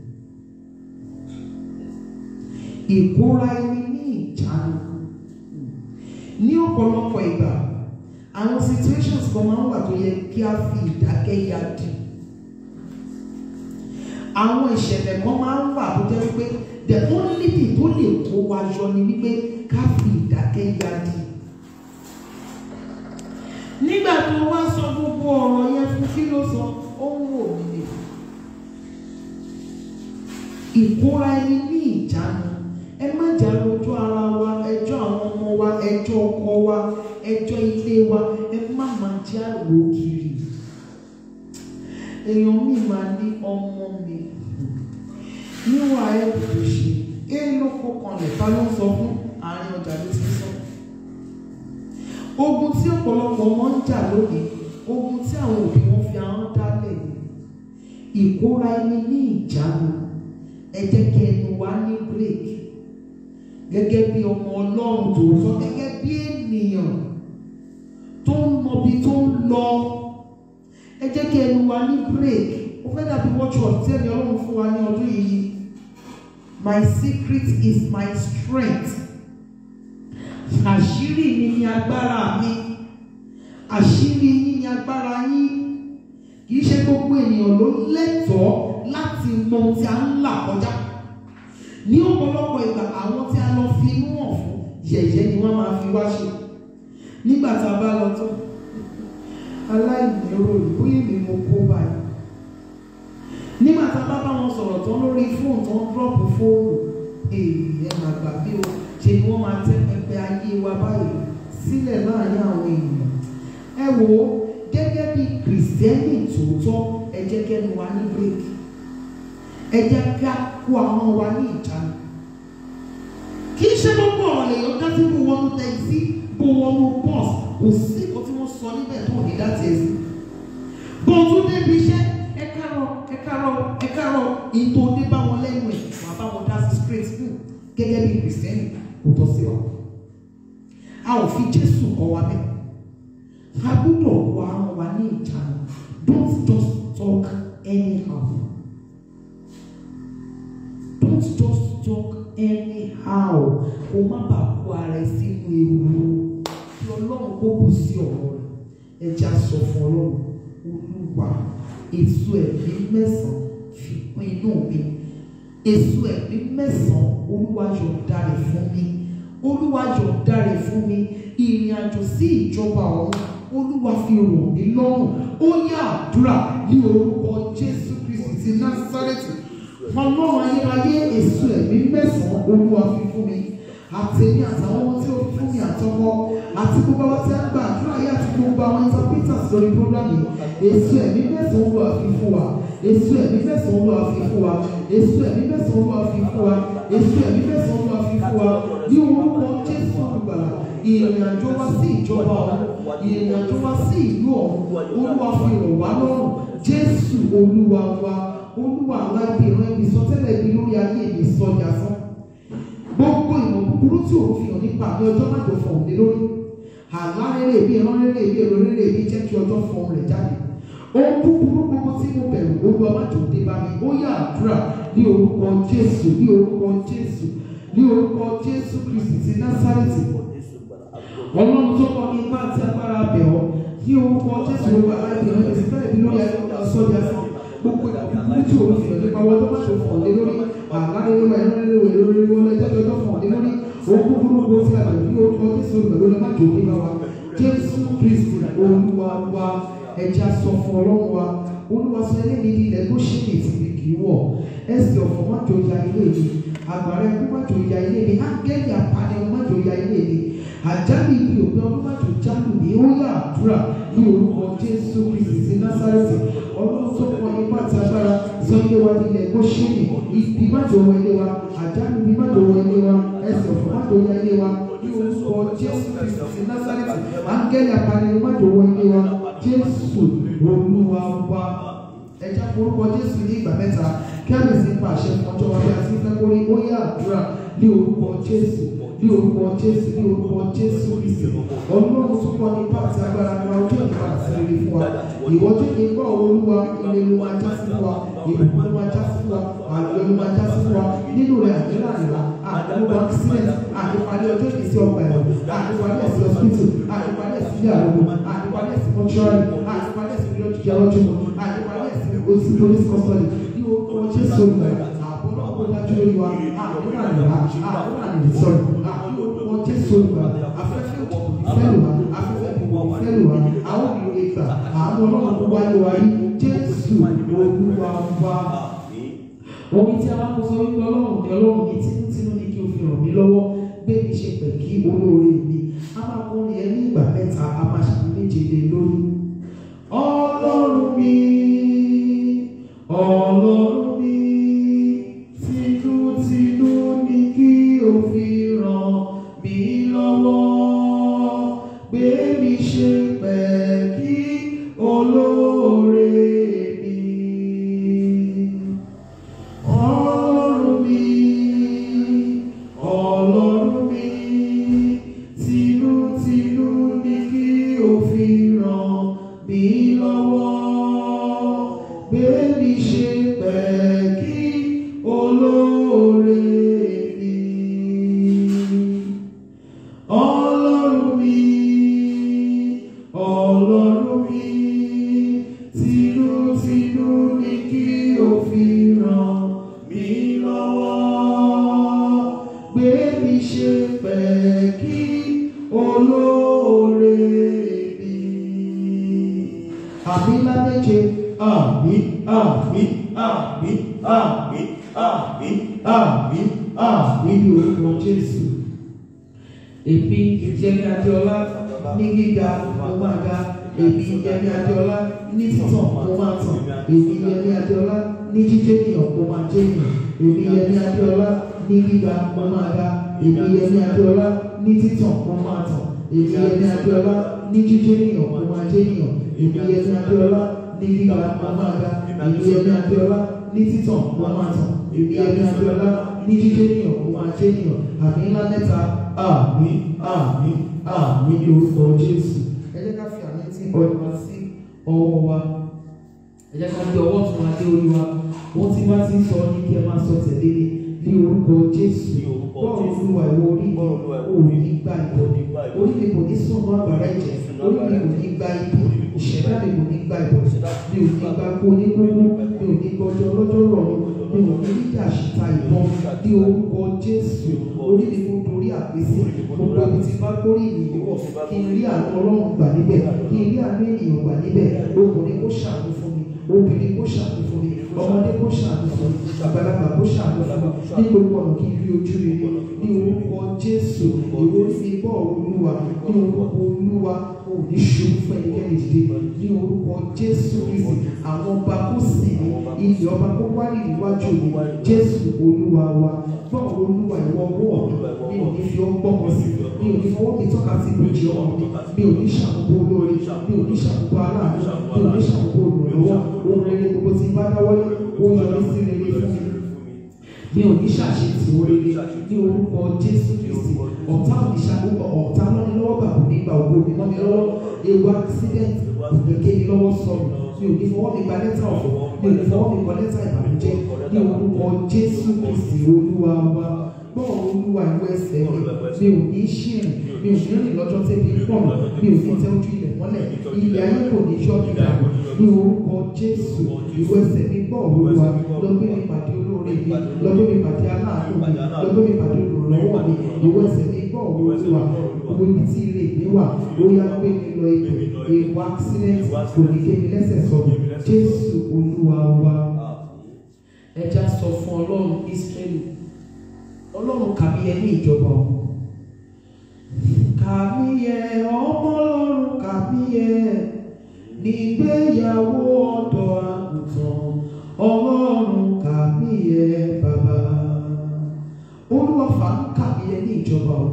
ìkóra ẹni ní ìjánu ní ọ̀pọ̀lọpọ̀ ìgbà àwọn situations kan máa ń wà tó yẹ kí a fi ìdákẹ́ ya dì àwọn ìṣẹ̀lẹ̀ kan máa ń wà tó jẹ́ wípé the only thing tó lè kó wa yọ ni wípé ká fi ìdákẹ́ ya dì nígbà tó wá sọ gbogbo ọ̀rọ̀ yẹn fún kí ló sọ ó ń wò mí lè ìkóra ẹni ní ìjánu ẹ má jà lójú ara wa ẹjọ́ àwọn ọmọ wa ẹjọ́ ọkọ wa ẹjọ́ ilé wa ẹ má máa jẹ́ àrò kiri èèyàn mi máa ní ọmọ mi níwọ̀n ayẹ́kùtù ṣe é ló kó kanlẹ̀ ta ló ń sọ fún àárín ọjà ló ti sọ ogun tí ọ̀pọ̀lọpọ̀ wọn ń jà lónìí ogun tí àwọn òbí wọn fi ahọ́n dálẹ̀ ni ìkóra ẹni ní ìjánu ẹ jẹ́ kí ẹnu wa ní bírèkì gẹ́gẹ́ bí ọmọ ọlọ́run tòótọ́ gẹ́gẹ́ bí ènìyàn tó ń mọbi tó ń lọ ẹ jẹ́ kí ẹnu wa ní bírèkì ó fẹ́ dàbí watchword tí ẹni ọlọ́run fún wa ní ọdún yìí my secret is my strength àṣírí mi ni agbára mi àṣírí yín ni agbára yín kìí ṣe gbogbo ènìyàn ló lẹ́tọ̀ọ́ láti mọ ohun tí a ń là kọjá ní ọ̀pọ̀lọpọ̀ ìgbà àwọn tí a lọ fi inú hàn fún yẹ̀yẹ́ ni wọ́n máa fi wá ṣe nígbà tá a bá lọ tán aláìlérò ìbúyè mi mo kó báyìí nígbà tá a bá bá wọn sọ̀rọ̀ tán lórí fóònù tán dúrọ́pù fóònù èèyàn máa gbà bí o ṣe ni wọ́n máa tẹ́ pẹpẹ ayé wa báyìí sílẹ̀ láàrin àwọn èèyàn ẹ wò ó gẹ́gẹ́ bí kìrìsìtẹ́nì tòótọ́ ẹ jẹ́ kẹ́nu wa ní bírèkì ẹ jẹ́ ká kó àwọn wa ní ìjánu kì í ṣe gbogbo ọ̀rọ̀ lèèyàn dá sí bó wọnú tẹ̀sí bó wọnú bọ́ọ̀sì kò sí nǹkan tí wọ́n sọ níbẹ̀ tó ní dá tẹ̀sí bó tún débi iṣẹ́ ẹ kárọ̀ ẹ kárọ̀ ẹ kárọ̀ ìtò dé bá wọn lẹ́nu ẹ̀ wà bá wọn dá sí straight through gẹ́gẹ́ bí kìrìsìtẹ́nì kò tọ́ sí wa a ò fi Jésù kọ́ wa bẹ́ẹ̀ a gbọ́dọ̀ kó àwọn wa ní ìjánu don't just talk anyhow don't just talk anyhow kó má bàa kó ara ẹ sínú ewu kí ọlọ́run kó kù sí ọ̀rọ̀ rẹ̀ ẹja sọ fún ọlọ́run olúwa èso ẹ̀mí mẹ́sàn-án fi kún inú mi èso ẹ̀mí mẹ́sàn-án olúwa yọ̀ǹda rẹ̀ fún mi olúwa yọ̀ǹda rẹ̀ fún mi ìrìn àjò sí ìjọba ọ̀run olúwa fi rọ̀ mí lọ́rùn ó yá àdúrà ní orúkọ jésù kristi ti násárẹ́tì ọlọ́run ayérayé èso ẹ̀mí mẹ́sàn-án olúwa fi fún mi àtẹ̀mí àtàwọn ọmọ tí ó fi fún mi àtọmọ àti gbogbo àwọn tí a ń gba àdúrà yìí àti gbogbo àwọn interpreters lórí program yìí èso ẹ̀mí mẹ́sàn-án olúwa fi fún wa èso ẹ̀mí mẹ́sàn-án olúwa fi fún wa èso ẹ̀mí mẹ́sàn-án olúwa fi fún wa èso ẹ̀mí mẹ́sàn-án olúwa fi fún wa ní orúkọ jésù olùgbàlà ìrìn àjò wa sí ìjọba ọ̀run ìrìn àjò wa sí ìlú ọ̀run olúwa fi rọ̀ wá lọ́rùn jésù olúwa wa olúwa aláìbí ìran ibi sọtẹ́lẹ̀ ibi lórí ayé mi sọjà fún gbogbo ìmọ̀ búburú tí òun fi hàn nípa àmì ọjọ́ má jò fọ̀hún lé lórí àlá rere ìbí ìran rere ìbí èrò rere ìbí jẹ́ kí ọjọ́ fọ̀hún rẹ̀ jáde ohun búburú gbogbo tí mo bẹ̀rù olúwa má jò dé bá mi ó yá àdúrà ní orúkọ jésù ní orúkọ jésù ní orúkọ jésù kristi ti násárẹ́tì ọlọ́run tó kọ́ ní ipá àti agbára bẹ̀ ọ́ ní orúkọ jésù gbogbo aláìbí ọ̀hún ẹ̀sìn fẹ́ẹ̀ bí lórí ayé ọ̀gá sọ́jà fún gbogbo ìdàgbàsókè tí òun fi ọ̀dẹ́pá wọ́n tó má ṣe fọ̀ lé lórí àgbáyé wa ẹ̀rọ rẹ̀ wẹ̀ lórí wọn lẹ́jọ́ tó fọ̀ lé lórí òun kúkúrú gbogbo tí a bẹ̀ ní orúkọ jésù olùgbàlú lọ́mọ jò ní wa jésù kristi olúwa wa ẹja sọ fún ọlọ́run wa olúwa sọ eléyìí ní ilẹ̀ tó ṣe ní ìtìbí kì í wọ̀ ẹsẹ̀ ọ̀fọ̀ má jò ya ilé mi àgbàrá ẹkú má jò ya ilé mi ángẹ́lì àpàdé má jò ya ilé mi àjálù ibi òpin ọdún má jò jálù ní ó yà àdúrà ní orúkọ jésù kristi ti násárẹ́tì ọlọ́run tó pọ̀ nípa àti agbára sọ ilé wa nílẹ̀ kó ṣe ní ibi má jò wọ ilé wa àjálù ibi má jò wọ ilé wa ẹsẹ̀ ọ̀fọ̀ má jò ya ilé wa ní orúkọ jésù kristi ti násárẹ́tì ángẹ́lì àpàdé má jò wọ ilé wa jésù olúwa wa ẹja forúkọ jésù ní ìgbà mẹ́ta kí a lè sí pa àṣẹ fún ọjọ́ wa bí a ti ń fẹ́ kó rí ó yá àdúrà ní orúkọ jésù ní orúkọ jésù ní orúkọ jésù kristi ọlọ́run tó kọ́ ní pàtì agbára ní wa ojú ìgbà àti rere fún wa ìwọ́jú ní gbọ́ olúwa ilé ló máa já sí fún wa ìbùkún ló máa já sí fún wa àlọ́ ló máa já sí fún wa nínú rẹ̀ àdúrà nìlá àdúgbò accident àdìpalẹ̀ ọjọ́ ìgbésí ọgbà ẹ̀wọ̀n àdìpalẹ̀ ẹ̀sìn hospital àdìpalẹ̀ ẹ̀sìn ilé àrùn àdìpalẹ̀ ẹ̀sìn mọ́ṣúárì àdìpalẹ̀ ẹ̀sìn ilé ọjọ́ ọlọ́jọ́ àdìpalẹ̀ ẹ̀sìn òsì police custody ní orúkọ jésù olùgbà àbọ̀ náà kó dájú lórí wa àdúrà nìlá àdúrà nìlá sọ̀rọ̀ àdúrà orúkọ jésù olùgbà afẹ́fẹ́ òkùnkùn fẹ́lù wa afẹ́fẹ́ òkùnkùn fẹ́lù wa àwọn ìlú ìgbà àwọn ọlọ́run tó wáyé wa rí jésù olúwa wa omi tí a bá kó sọ wípé ọlọ́run ní ọlọ́run ní tinútinú ní kí o fi ràn mí lọ́wọ́ gbé mi ṣe pẹ̀ kí olóore mi a máa kó ní ẹni ìgbà mẹ́ta a máa ṣe méje lé lórí. ọlọ́run mi ọlọ́run mi tinútinú ní kí o fi ràn mí lọ́wọ́ gbé mi ṣe pẹ̀ kí olóore mi. Ọlọ́run mi, ọlọ́run mi, tinútinú ni kí o fi ràn mí lọ́wọ́. Gbé mi ṣe pẹ̀ kí olóore mi. Ọlọ́run mi, ọlọ́run mi, tinútinú ni kí o fi ràn mí lọ́wọ́. Gbé mi ṣe pẹ̀ kí olóore mi. Àmì ńlá méje, àmì, àmì, àmì, àmì, àmì, àmì, àmì ní orúkọ Jésù èmi ìjẹni adéọlá ní gíga mo máa ga èmi ìjẹni adéọlá ní títàn mo máa tàn èmi ìjẹni adéọlá ní jíjẹnìyàn mo máa jẹnìyàn èmi ìjẹni adéọlá ní gíga mo máa ga èmi ìjẹni adéọlá ní títàn mo máa tàn èmi ìjẹni adéọlá ní jíjẹnìyàn mo máa jẹnìyàn èmi ìjẹni adéọlá ní gíga mo máa ga èmi ìjẹni adéọlá ní títàn mo máa tàn èmi ìjẹni adéọlá ní jíjẹnìyàn mo máa jẹnìyàn àmì ńlá mẹ́ta àmì àmì àmì ní orúkọ jésù. ẹ jẹ́ ká fi àmì tí ọ̀rọ̀ wá sí ọwọ́ wa ẹ jẹ́ ká gbé ọwọ́ tún wa dé orí wa wọ́n ti bá ti ń sọ ní kí ẹ máa sọ tẹ̀lé ní ní orúkọ jésù Ní orúkọ bọ́ọ̀lù Jésù. olúwa ìwọ orí mi Bọ́ọ̀lù Olúwa ìwọ ò orí mi. ní gbà ìbọn Ò ní gbà ìbọn. orí mi kò ní sùn mọ́ àgbàrá ẹ̀jẹ̀ orí mi kò ní gbà ibi ìṣẹ̀dá mi kò ní gbà ìbọn mi ò ní gbà kó ní kúkú mi ò ní gbọ́jọ́ lọ́jọ́ rọ̀ mi mi ò ò ní dídà ṣìta ìbọn ní orúkọ jésù orí mi kò dorí àpèsè gbogbo ibi tí bá gbórí ìyìn wọ̀ kí n rí àánú ọlọ́run gbà níbẹ̀ kí n rí àánú ènìyàn gbà níbẹ̀ ọkùnrin kó ṣàánú fún mi obìnrin kó ṣàánú fún mi ọmọdé kó ṣàánú fún mi àgbàlagbà kó ṣàánú fún mi ní gbogbo ọ̀nà kí n rí ojú rere ní orúkọ jésù ìwé fi bọ́ olúwa ní orúkọ olúwa ò ní ṣubú fún ẹnikẹ́ni dìde ní orúkọ jésù kristi àwọn ọba kó sì ní ilẹ̀ ọba kó wárí níwájú mi jésù olúwa wa gbọ́ olúwa ìwọ ọwọ́ mi ò ní fi ọ́ gbọ́mọ sí mi ò ní fọwọ́ mi tọ́ka sí ìbòjì ọmọ mi mi ò ní ṣàkóso olóore mi ò ní ṣàkóso aláàánú mi ò ní ṣàkóso olùrànlọ́wọ́ ohun rere gbogbo tí n bá dáwọ́lé ó yọrí sí rere fún mi mi ò ní ṣàṣetì oríire ní orúkọ jésù kristi ọ̀tá òníṣàkóso ọ̀tá lọ́ni lọ́wọ́ bàbá nígbà ògbó mi mọ́ mi lọ́wọ́ ewu accident òkèké mi lọ́wọ́ sọ̀rọ̀ mi ò ní fọwọ́ mi gba lẹ́tà ọ̀fọ̀ mi ò ní fọwọ́ mi kọ lẹ́tà ìbànújẹ́ ní orúkọ jésù kristi olúwa wa gbọ́ olúwa ìwé ẹsẹ̀ mi mi ò ní ṣìrìn mi ò ní rìn lọ́jọ́ tẹ́bi pọ̀ mi ò ní tẹ́ ojú ilẹ̀ mọ́lẹ̀ ilẹ̀ ayé kò ní yọ mi dànù ní orúkọ jésù ìwé ẹsẹ̀ mi gbọ́ olúwa lọ́gbẹ́ mi pàdé olóore mi lọ́gbẹ́ mi pàdé aláàánú mi lọ́gbẹ́ mi pàdé olùrànlọ́wọ́ mi ìwé ẹsẹ̀ mi gbọ́ olúwa gbogbo ibi tí ilé ìgbé wà ó yá gbé mi lọ ibẹ̀ èèwọ̀ accident kò ní gé mi lẹ́sẹ̀ sọ̀rọ̀ jésù olúwa wa ẹja sọ fún ọlọ́run israẹli ọlọ́run kàmí yẹ ní ìjọba o kàmí yẹ ọmọ ọlọ́run kàmí yẹ nígbéyàwó ọ̀dọ́ àgùntàn ọlọ́run kàmí yẹ bàbá olúwa fàánú kàmí yẹ ní ìjọba o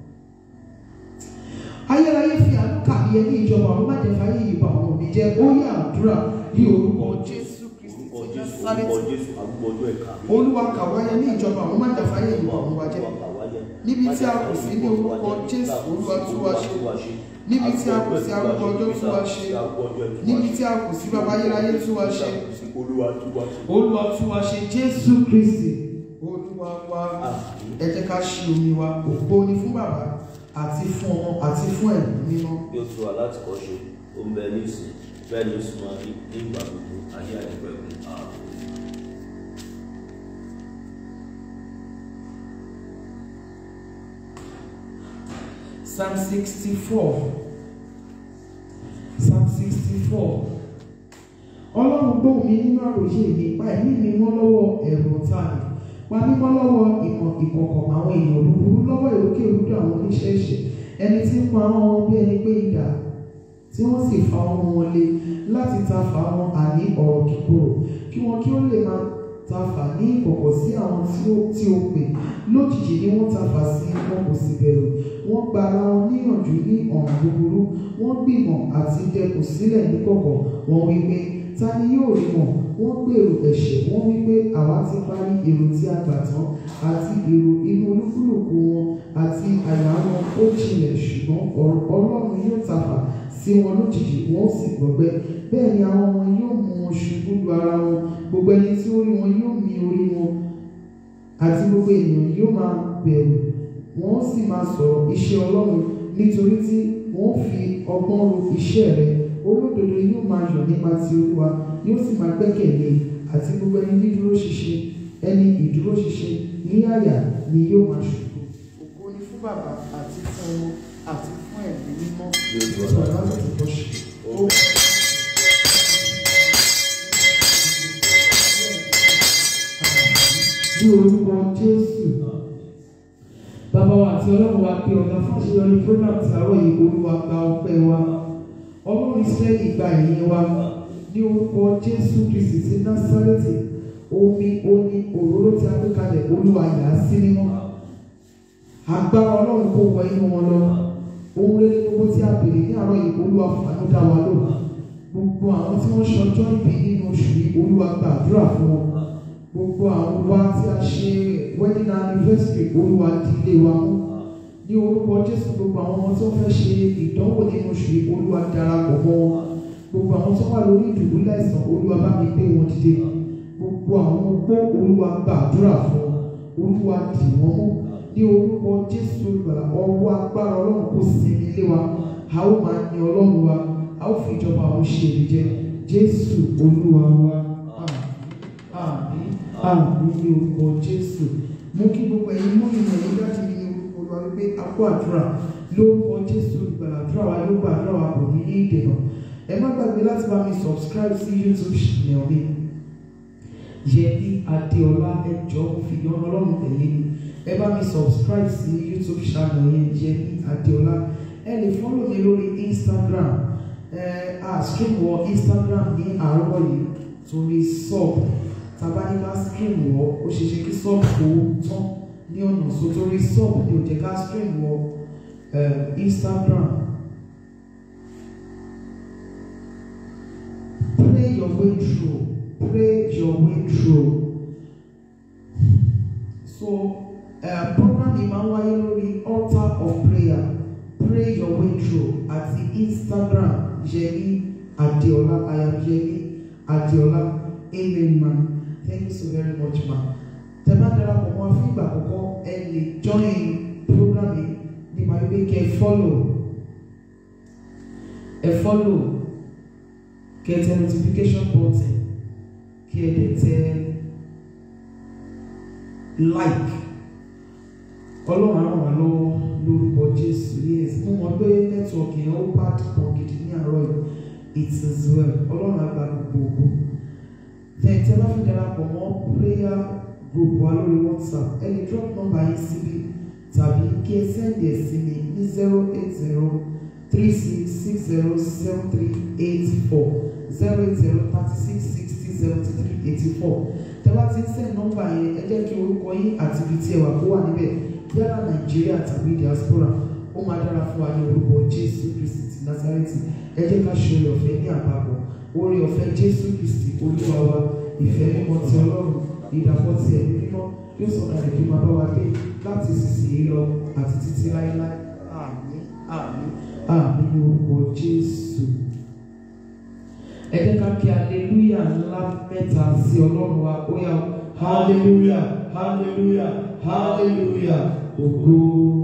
ayérayé fi àánú kàmí yẹ ní ìjọba o má jẹ́ fàáyé ìbá ọmọ mi jẹ́ ó yẹ àdúrà ní orúkọ jésù kristi orúkọ ti jésù násárẹ́tì orúkọ jésù àgbọ̀ ọjọ́ ẹ̀ka mi. olúwa kàwáyé ní ìjọba àwọn má jẹ́ fàáyé ìbá ọmọ wa jẹ́ níbi tí a kù sí ní orúkọ jésù olúwa tú wa ṣe níbi tí a kù sí arúgbó ọjọ́ tú wa ṣe níbi tí a kù sí bàbá ayérayé tú wa ṣe olúwa tú wa ṣe. olúwa tú wa ṣe jésù kristi olúwa wa ẹ jẹ́ ká ṣí omi wa ògbó ni fún bàbá àti fún ọmọ àti fún ẹ̀mí mímọ́ bí ó ti wà láti kọ́ ṣe ó ń bẹ ní ìsìn bẹ́ẹ̀ ni ó sì máa rí ní ìgbà gbogbo ayé àdìpẹ̀kun ààbò. psalm sixty four psalm sixty four ọlọ́run gbóhùn mi nínú àròyé mi pa ẹ̀mí mi mọ́ lọ́wọ́ ẹ̀rù ọ̀tá mi pa mí mọ́ lọ́wọ́ ìmọ̀ ìkọ̀kọ̀ àwọn èèyàn búburú lọ́wọ́ èrúkèrúdò àwọn oníṣẹ́ ẹ̀ṣẹ̀ ẹni tí ń pa àwọn wọn bí ẹni pé idà tí wọ́n sì fa ọmọ wọn lé láti ta fà wọn àní ọ̀rọ̀ kíkorò kí wọn kí ó lè máa ta fà ní ìkọ̀kọ̀ sí àwọn tí ó tí ó pè lójijì ni wọ́n ta fà sí wọn kò sì bẹ̀rù wọ́n gba ara wọn níyànjú ní ọ̀nà búburú wọ́n gbìmọ̀ àti dẹkùn sílẹ̀ níkọ̀kọ̀ wọ́n wí pé ta ni yóò rí wọn wọ́n gbèrò ẹ̀ṣẹ̀ wọ́n wí pé àwa ti parí èrò tí a gbà tán àti èrò inú olúkúlùkù wọn àti àyà wọn ó jinlẹ̀ ṣùgbọ́n ọ̀rọ̀ ọlọ́run yóò tafà sí wọn lójijì wọn ó sì gbọgbẹ́ bẹ́ẹ̀ ni àwọn wọn yóò mú wọn ṣubú lu ara wọn gbogbo ẹni tí ó rí wọn yóò mì orí wọn àti gbogbo ènìyàn yóò máa bẹ̀rù wọn ó sì máa sọ̀rọ̀ iṣẹ́ ọlọ́run nítorí tí wọ́n fi ọgbọ́n ro iṣẹ́ rẹ̀ olódodo yóò máa yọ̀ nípa ti olúwa yóò sì máa gbẹ́kẹ̀lé àti gbogbo ẹni dídúró ṣinṣin ẹni ìdúró ṣinṣin ní àyà ni yóò máa ṣubú. ògo ni fún bàbá àti fún ọmọ àti fún ẹ̀mí mímọ́ ìtura láti bọ́ ṣe. ní orúkọ jésù bàbá wa àti ọlọ́run wa pé ọ̀gá fún àṣeyọrí program tí àárọ̀ yìí olúwa gba ọpẹ́ wa ọlọ́run ìsírẹ́lì gba ìyẹn wa ní orúkọ jésù kristi ti násárẹ́tì omi omi òróró tí a gbé kalẹ̀ olúwa yà á sí mímọ́ agbára ọlọ́run kò wọ inú wọn lọ ohun rere gbogbo tí a béèrè ní àárọ̀ yìí olúwa fàánú dá wa lò gbogbo àwọn tí wọ́n ṣọjọ́ ìbí nínú oṣù yìí olúwa gbàdúrà fún wọn gbogbo àwọn wa tí a ṣe wedding anniversary olúwa dílé wa mú ní orúkọ jésù gbogbo àwọn ọmọ tó fẹ́ ṣe ìdánwò nínú oṣù yìí olúwa darapọ̀ mọ́ wọn gbogbo àwọn tó wà lórí ìdùbúlẹ̀ àìsàn olúwa bá mi gbé wọn dìde gbogbo àwọn opó olúwa gbàdúrà fún wọn olúwa dì wọ́n mú ní orúkọ jésù olùgbàlà ọwọ́ agbára ọlọ́run kò sinmi lé wa a ó máa yin ọlọ́run wa a ó fi ìjọba àwọn ṣe èrè jẹ jésù olúwa wa àmín àmín àmì ní orúkọ jésù mú kí gbogbo ẹ̀yin mú ìmọ̀ yìí láti ní orúkọ olúwa wípé a kó àdúrà lórúkọ jésù ìgbàlà àdúrà wa yóò gba àdúrà wa bò ní ní ìdènà ẹ má gbàgbé láti bá mi subscribe sí youtube channel mi yẹmi adéọlá ẹjọ fi yan ọlọ́run tẹ̀lé mi ẹ bá mi subscribe sí youtube channel yẹn yẹmi adéọlá ẹ lè follow mi lórí instagram ẹ a stream wọ instagram ní àárọ̀ yìí torí sub tabaníká stream wọ ó ṣe ṣe kí sub kó tán ní ọ̀nà so torí sub ní òjẹ́ ká stream wọ ẹ instagram. Pray your way through. Pray your way through. So, uh, program yìí máa ń wáyé lórí altar of prayer. Pray your way through àti Instagram Yemi Adeola. I am Yemi Adeola. Amen ma. Thank you so very much ma. Tẹ bá darapọ̀ mọ́ fún ìgbà àkọ́kọ́ ẹ lè join program yìí ní màá wípé kẹ́ ẹ follow. Ẹ follow kí ẹ tẹ notification button kí ẹ dẹ̀ tẹ like ọlọ́run á ràn wá lọ́wọ́ lórúkọ jésù yes mo mọ̀ pé nẹ́tíwọ̀kì yẹn ó bá dùpọ̀ gidi ní àárọ̀ yìí it is well ọlọ́run á gba gbogbo ògo tẹ̀tẹ̀ bá fi darapọ̀ mọ́ prayer group wa lórí whatsapp ẹ lè drop number yín síbi tàbí kí ẹ send ẹ̀ sí mi ní zero eight zero three six six zero seven three eight four zero eight zero thirty six sixty seventy three eighty four tẹ́lá ti ń send nọ́mbà yẹn ẹ jẹ́ kí orúkọ yín àti ibi tí ẹ wà kó wà níbẹ̀ yálà nàìjíríà tàbí diaspora ó máa dára fún wa ní orúkọ jésù kristi ti nazareti ẹ jẹ́ ká ṣe oore ọ̀fẹ́ ní àpapọ̀ oore ọ̀fẹ́ jésù kristi olúwa wa ìfẹ́ mímọ́ ti ọlọ́run ìdàpọ̀ ti ẹ̀mí mímọ́ yóò sọ̀rọ̀ àlejò máa bá wa dé láti ìsinsìnyí lọ àti títí láéláé àmín àmín àmín ní orúkọ jésù ẹ jẹ́ ká kí aleluya ńlá mẹ́ta sí ọlọ́run wa ó yá hallelujah hallelujah hallelujah ògo